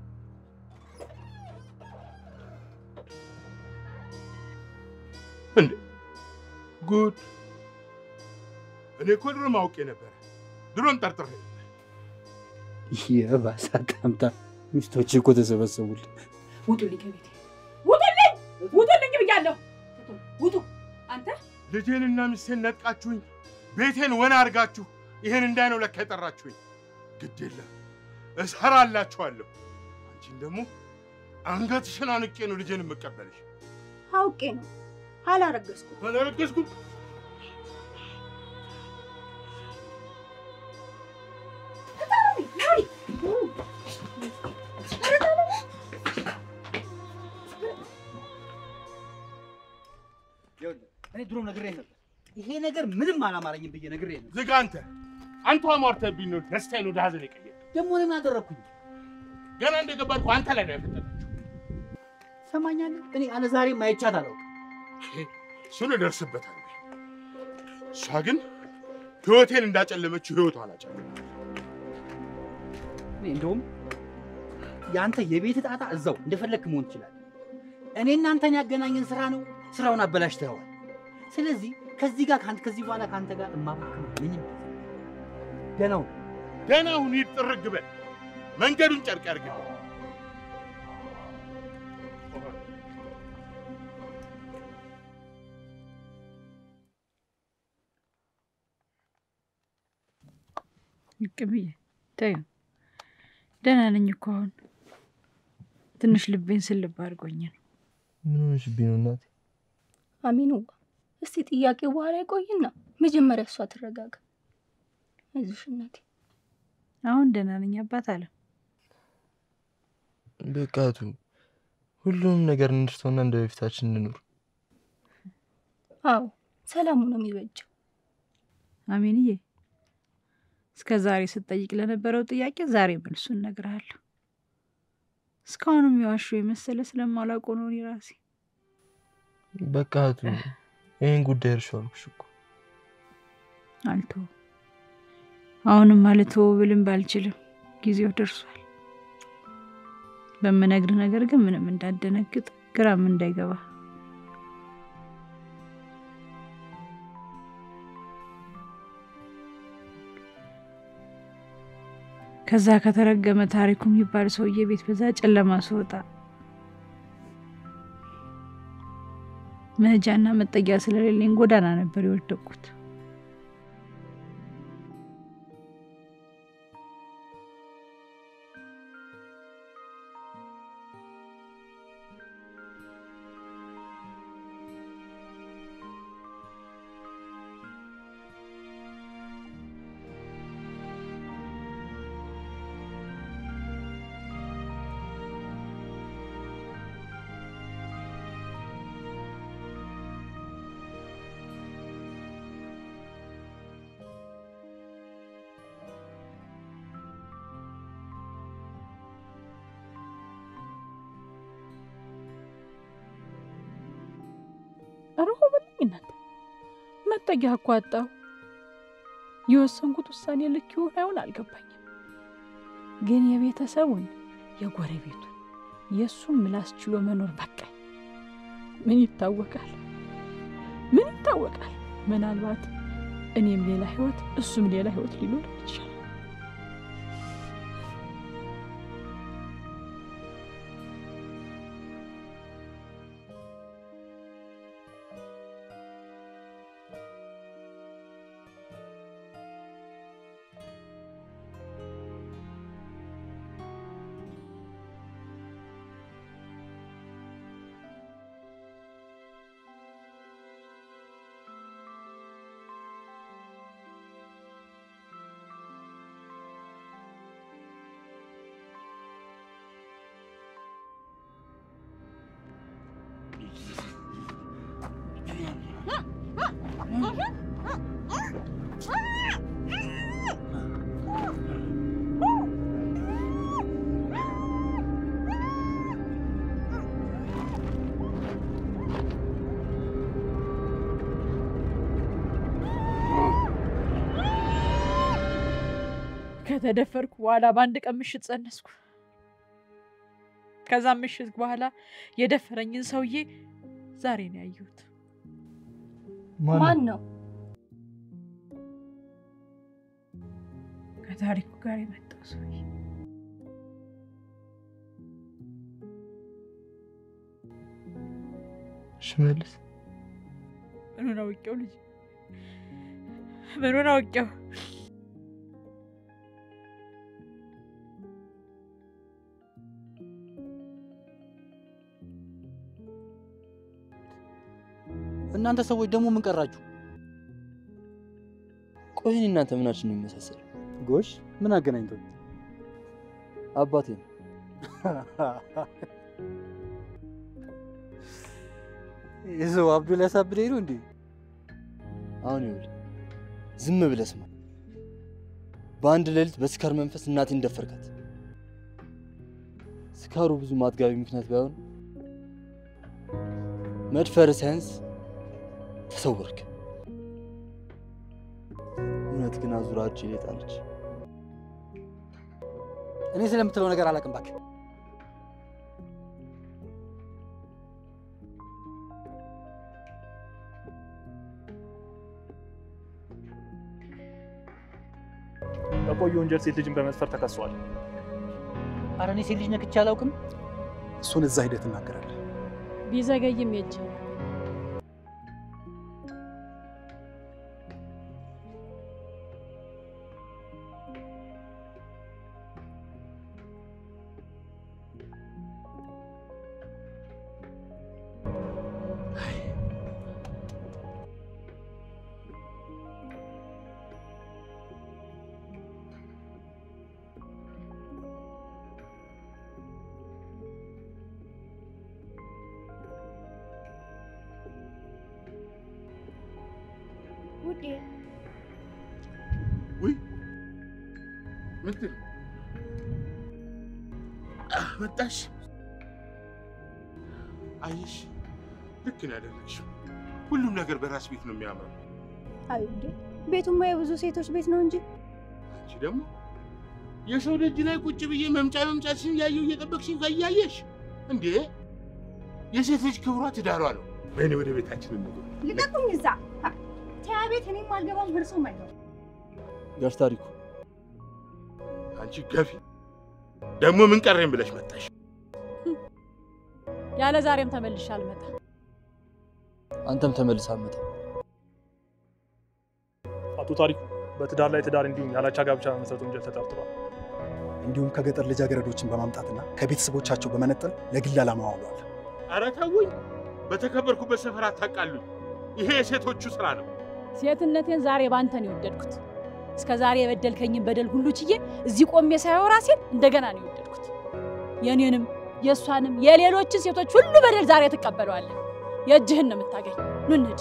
Speaker 1: እንዴ ጉድ! እኔ እኮ ድሮም አውቄ ነበረ፣ ድሮም ጠርጥሬ ነበር።
Speaker 6: የባሰ አጣምታ ሚስቶች እኮ ተሰበሰቡልኝ።
Speaker 2: ውጡልኝ ከቤቴ ውጡልኝ! ውጡልኝ ብያለሁ። ውጡ! አንተ
Speaker 1: ልጄንና ሚስቴን ነጥቃችሁኝ፣ ቤቴን ወና አድርጋችሁ ይህን እንዳይ ነው ለካ የጠራችሁኝ። ግድ የለም እሰራላችኋለሁ። አንቺን ደግሞ አንገትሽን አንቄ ነው ልጄን የምቀበልሽ።
Speaker 5: አውቄ ነው አላረገዝኩም።
Speaker 1: አላረገዝኩም።
Speaker 6: እኔ ድሮ ነግሬህ ነበር። ይሄ ነገር ምንም አላማረኝም ብዬ ነግሬህ ነበር።
Speaker 1: ዝጋ አንተ አንተ አሟርተህብኝ ነው ደስታዬን ወደ ሀዘን የቀየረ።
Speaker 6: ደግሞ እኔ ምን አደረግኩኝ?
Speaker 1: ገና እንደገባህ እኮ አንተ ላይ ነው ያፈጠነው።
Speaker 6: ሰማኛለህ? እኔ አለ ዛሬም አይቻት አላውቅም።
Speaker 1: እሱን እደርስበታለሁ። እሷ ግን ህይወቴን እንዳጨለመችው ህይወቷን አጨለመ።
Speaker 6: እኔ እንደውም የአንተ የቤት ጣጣ እዛው እንደፈለግክ መሆን ትችላለህ። እኔ እናንተን ያገናኘን ስራ ነው። ስራውን አበላሽተኸዋል። ስለዚህ ከዚህ ጋር ከአንተ ከዚህ በኋላ ከአንተ ጋር እማባክም ምንም ደህና ሁን።
Speaker 1: ደህና ሁን፣ ሂድ፣ ጥርግ በል። መንገዱን ጨርቅ ያድርግልህ።
Speaker 2: ቅብዬ ተይው፣ ደህና ነኝ እኮ አሁን። ትንሽ ልቤን ስልብ አድርጎኝ ነው።
Speaker 4: ምን ሆነሽብኝ ነው እናቴ?
Speaker 5: አሚኑ እስቲ ጥያቄው በኋላ ይቆይና መጀመሪያ እሷ ትረጋጋ። አይዞሽ እናቴ።
Speaker 2: አሁን ደህና ነኝ አባት አለ።
Speaker 4: በቃቱ ሁሉንም ነገር እንርሳውና እንደ በፊታችን እንኑር።
Speaker 5: አዎ ሰላሙ ነው የሚበጀው።
Speaker 2: አሜንዬ፣ እስከ ዛሬ ስትጠይቅ ለነበረው ጥያቄ ዛሬ መልሱን እነግርሃለሁ። እስካሁንም የዋሹ የመሰለ ስለማላውቀው ነው እኔ ራሴ።
Speaker 4: በቃቱ ይህን ጉዳይ እርሻው አልኩሽ እኮ።
Speaker 2: አልተወው አሁንም አልተወው ብልም ባልችልም ጊዜው ደርሷል። በምነግርህ ነገር ግን ምንም እንዳደነግጥ ግራም እንዳይገባ ከዛ ከተረገመ ታሪኩ የሚባል ሰውዬ ቤት በዛ ጨለማ ስወጣ መሄጃና መጠጊያ ስለሌለኝ ጎዳና ነበር የወደቅኩት። ረሆ በልኝ እናንተ መጠጊያ እኮ አጣሁ። የወሰንኩት ውሳኔ ልክ ይሆን አይሆን አልገባኝም። ግን የቤተሰቡን የጎረቤቱን የእሱን ምላስ ችሎ መኖር በቃኝ። ምን ይታወቃል? ምን ይታወቃል? ምናልባት እኔም ሌላ ህይወት እሱም ሌላ ህይወት ሊኖር ይችላል። ከተደፈርኩ በኋላ በአንድ ቀን ምሽት ጸነስኩ። ከዛም ምሽት በኋላ የደፈረኝን ሰውዬ ዛሬ ነው ያየሁት።
Speaker 5: ማን ነው?
Speaker 2: ከታሪኩ ጋር የመጣው ሰውዬ
Speaker 4: ሽመልስ
Speaker 2: ምኑን አውቄው ልጅ ምኑን አውቄው
Speaker 6: እናንተ ሰዎች ደግሞ ምን ቀራችሁ?
Speaker 4: ቆይ እኔ እናንተ ምናችን ነው የሚመሳሰል?
Speaker 6: ጎሽ ምን አገናኝቶ?
Speaker 4: አባቴ ነው።
Speaker 6: የሰው አብዶ ሊያሳብደኝ ነው እንዴ?
Speaker 4: አሁን ይኸውልህ ዝም ብለህ ስማ። በአንድ ሌሊት በስካር መንፈስ እናቴን ደፈርካት። ስካሩ ብዙ ማጥጋቢ ምክንያት ባይሆን መድፈር ሳያንስ ተሰወርክ። እውነት ግን አዙራ እጄ ላይ ጣለች።
Speaker 6: እኔ ስለምትለው ነገር አላውቅም እባክህ።
Speaker 11: በቆየ ወንጀል ሴት ልጅን በመድፈር ተከሷል።
Speaker 6: ኧረ እኔ ሴት ልጅ ነክቼ አላውቅም።
Speaker 12: እሱን እዛ ሂደህ ትናገራለህ።
Speaker 2: ቢዘገይም የእጅ
Speaker 5: ውዴ
Speaker 1: ውይ ምንድን መጣሽ? አየሽ፣ ልክ ነው ያደረግሽው። ሁሉም ነገር በራስ ቤት ነው የሚያምረው።
Speaker 5: አይ ውዴ ቤቱማ የብዙ ሴቶች ቤት ነው እንጂ
Speaker 1: አንቺ ደግሞ የሰው ደጅ ላይ ቁጭ ብዬ መምጫ መምጫሽን እያየሁ እየጠበቅሽኝ ከያየሽ እንዴ! የሴት ልጅ ክብሯ ትዳሯ ነው። በእኔ ወደ ቤታችን እንግባ።
Speaker 5: ልቀቁኝ እዛ ተያ ቤት እኔም አልገባም እርሶም አይገባም
Speaker 4: ጋሽ ታሪኩ
Speaker 1: አንቺ ገፊ ደግሞ ምን ቀረኝ ብለሽ መጣሽ?
Speaker 2: ያለ ዛሬም ተመልሼ አልመጣም።
Speaker 4: አንተም ተመልሰህ አትመጣም።
Speaker 11: አቶ ታሪኩ በትዳር ላይ ትዳር እንዲሁም ያላቻ ጋብቻ በመሰረቱ ወንጀል ተጠርጥሯል።
Speaker 12: እንዲሁም ከገጠር ልጃገረዶችን በማምጣትና ከቤተሰቦቻቸው በመነጠል ለግል ዓላማ አውሏል።
Speaker 1: ኧረ ተውኝ፣ በተከበርኩበት ሰፈር አታቃሉኝ። ይሄ የሴቶቹ ስራ ነው።
Speaker 2: ሴትነቴን ዛሬ ባንተ ነው የወደድኩት። እስከ ዛሬ የበደልከኝን በደል ሁሉ ችዬ እዚህ ቆሜ ሳየው ራሴን እንደገና ነው የወደድኩት። የኔንም የእሷንም የሌሎችን ሴቶች ሁሉ በደል ዛሬ ትቀበለዋለህ። የእጅህን ነው የምታገኝ። ኑ እንሂድ።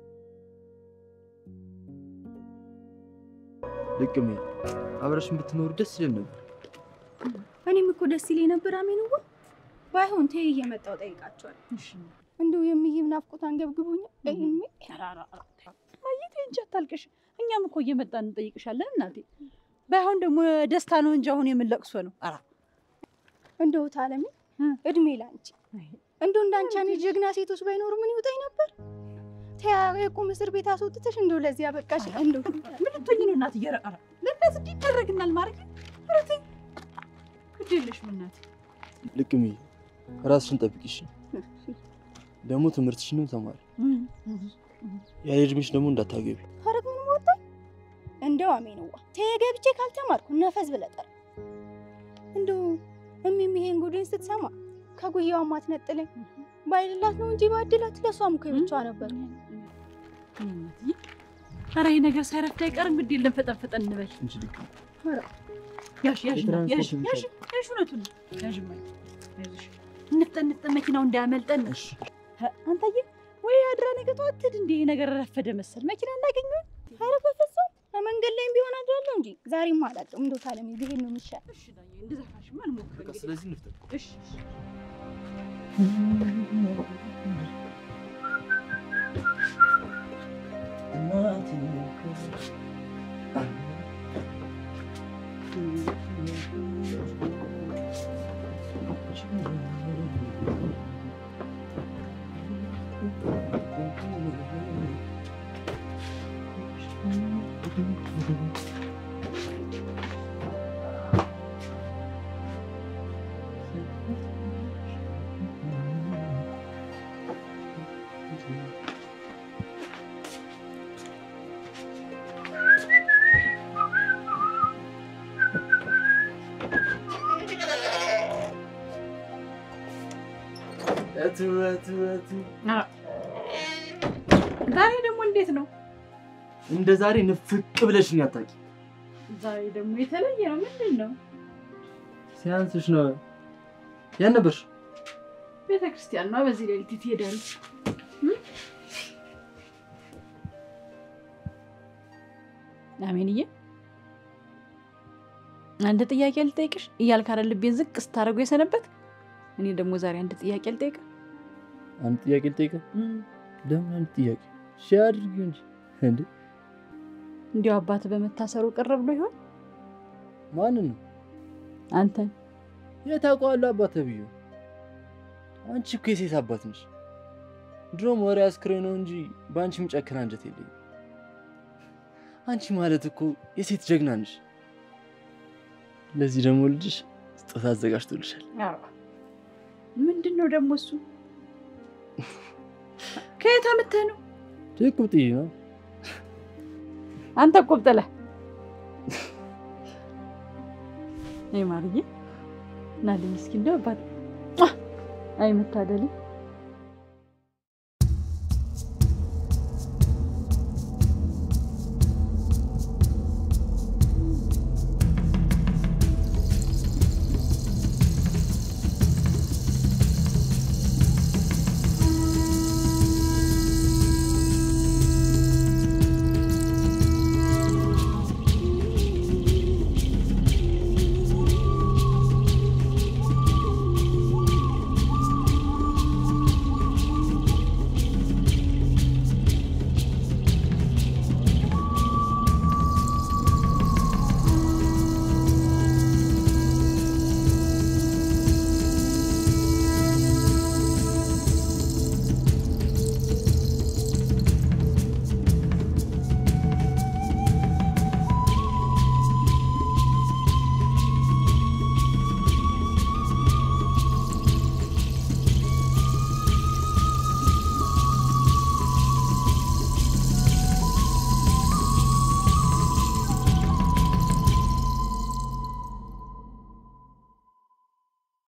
Speaker 4: ልቅሜ አብረሽን ብትኖሩ ደስ ይለን ነበር።
Speaker 5: እኔም እኮ ደስ ይለኝ ነበር አሜንዋ ባይሆን ተይ እየመጣሁ ጠይቃቸዋል እንደው የሚይም ናፍቆት አንገብግቦኛል እይሜ
Speaker 2: ማየት እንጂ አታልቅሽ። እኛም እኮ እየመጣን እንጠይቅሻለን እናቴ። ባይሆን ደግሞ ደስታ ነው እንጂ አሁን የምንለቅሶ ነው። ኧረ
Speaker 5: እንደው ታለሚ እድሜ ላንቺ እንደው እንዳንቺ አይነት ጀግና ሴቶች ባይኖሩ ምን ይውጣኝ ነበር። ተያ የቁም እስር ቤት አስወጥተሽ እንደው ለዚህ አበቃሽ። እንደው
Speaker 2: ምን ልትሆኚ ነው እናት? ኧረ ኧረ ለእነዚህ እንዲህ ይደረግናል ማድረግ ኧረ ተይ ግድ የለሽም እናቴ።
Speaker 4: ልቅሜ ራስሽን ጠብቂሽ። ደግሞ ትምህርትሽንም ተማሪ። ያለ እድሜሽ ደግሞ እንዳታገቢ።
Speaker 5: ሀረግ ምን ወጣኝ። እንደው አሜንዋ ተይ ገብቼ ካልተማርኩ ነፈዝ ብለጠር እንደው እሚም ይሄን ጉዴን ስትሰማ ከጉያዋ ማትነጥለኝ ባይልላት ነው እንጂ ባድላት ለሷም እኮ ብቻዋ ነበር።
Speaker 2: ኧረ ይሄ ነገር ሳይረፍድ አይቀርም። ግድ የለም ፈጠን ፈጠን እንበል።
Speaker 4: እንጂ ልቅሜ
Speaker 2: ኧረ ያሽ ያሽ
Speaker 4: የትራንስፖርት
Speaker 2: ያሽ ያሽ ያሽ እውነቱን ነው። ያሽ እማዬ፣ አይዞሽ እንፍጠን እንፍጠን፣ መኪናው እንዳያመልጠን። ኧ፣ አንተዬ ወይ አድራ ነገ ጠዋት ትሄድ እንደ ይሄ ነገር ረፈደ መሰል መኪና እናገኘው።
Speaker 5: ኧረ በፍጹም በመንገድ ላይም ቢሆን አድራለሁ እንጂ ዛሬም አላውቅም። እንደው ታለሚ ብሄድ ነው የሚሻል።
Speaker 2: እሺ ዳዬ፣ እንደዛ ካልሽማ እንሞክር እንግዲህ።
Speaker 4: ስለዚህ እንፍጠን።
Speaker 2: እሺ እሺ።
Speaker 4: እቱ እቱ እቱ
Speaker 2: ዛሬ ደግሞ እንዴት ነው?
Speaker 4: እንደ ዛሬ ንፍቅ ብለሽኝ አታውቂ።
Speaker 2: ዛሬ ደግሞ የተለየ ነው። ምንድን ነው?
Speaker 4: ሲያንስሽ ነው። ያን ነበርሽ?
Speaker 2: ቤተ ክርስቲያን ነው። በዚህ ሌሊት ትሄዳለች። አሜንዬ አንድ ጥያቄ ልጠይቅሽ እያልክ አይደል ልቤን ዝቅ ስታደርጉ የሰነበት። እኔ ደግሞ ዛሬ አንድ ጥያቄ ልጠይቅ።
Speaker 4: አንድ ጥያቄ ልጠይቅ? ለምን አንድ ጥያቄ? እሺ አድርጊው እንጂ እንዴ።
Speaker 2: እንዲያው አባት በመታሰሩ ቅር ብሎ ይሆን?
Speaker 4: ማንን ነው?
Speaker 2: አንተን።
Speaker 4: የት አውቀዋለሁ አባት ተብዬው? አንቺ እኮ የሴት አባት ነሽ። ድሮም ወሬ አስክሬ ነው እንጂ በአንቺ የሚጨክን አንጀት የለኝም። አንቺ ማለት እኮ የሴት ጀግና ነሽ። ለዚህ ደግሞ ልጅሽ ስጦታ አዘጋጅቶልሻል።
Speaker 2: ምንድን ነው ደግሞ እሱ? ከየት አምጥተህ ነው?
Speaker 4: ቁብጥዬ ነው።
Speaker 2: አንተ ቁብጥለህ ይህ ማርዬ ናልኝ እስኪ እንደው አባት አይ መታደልኝ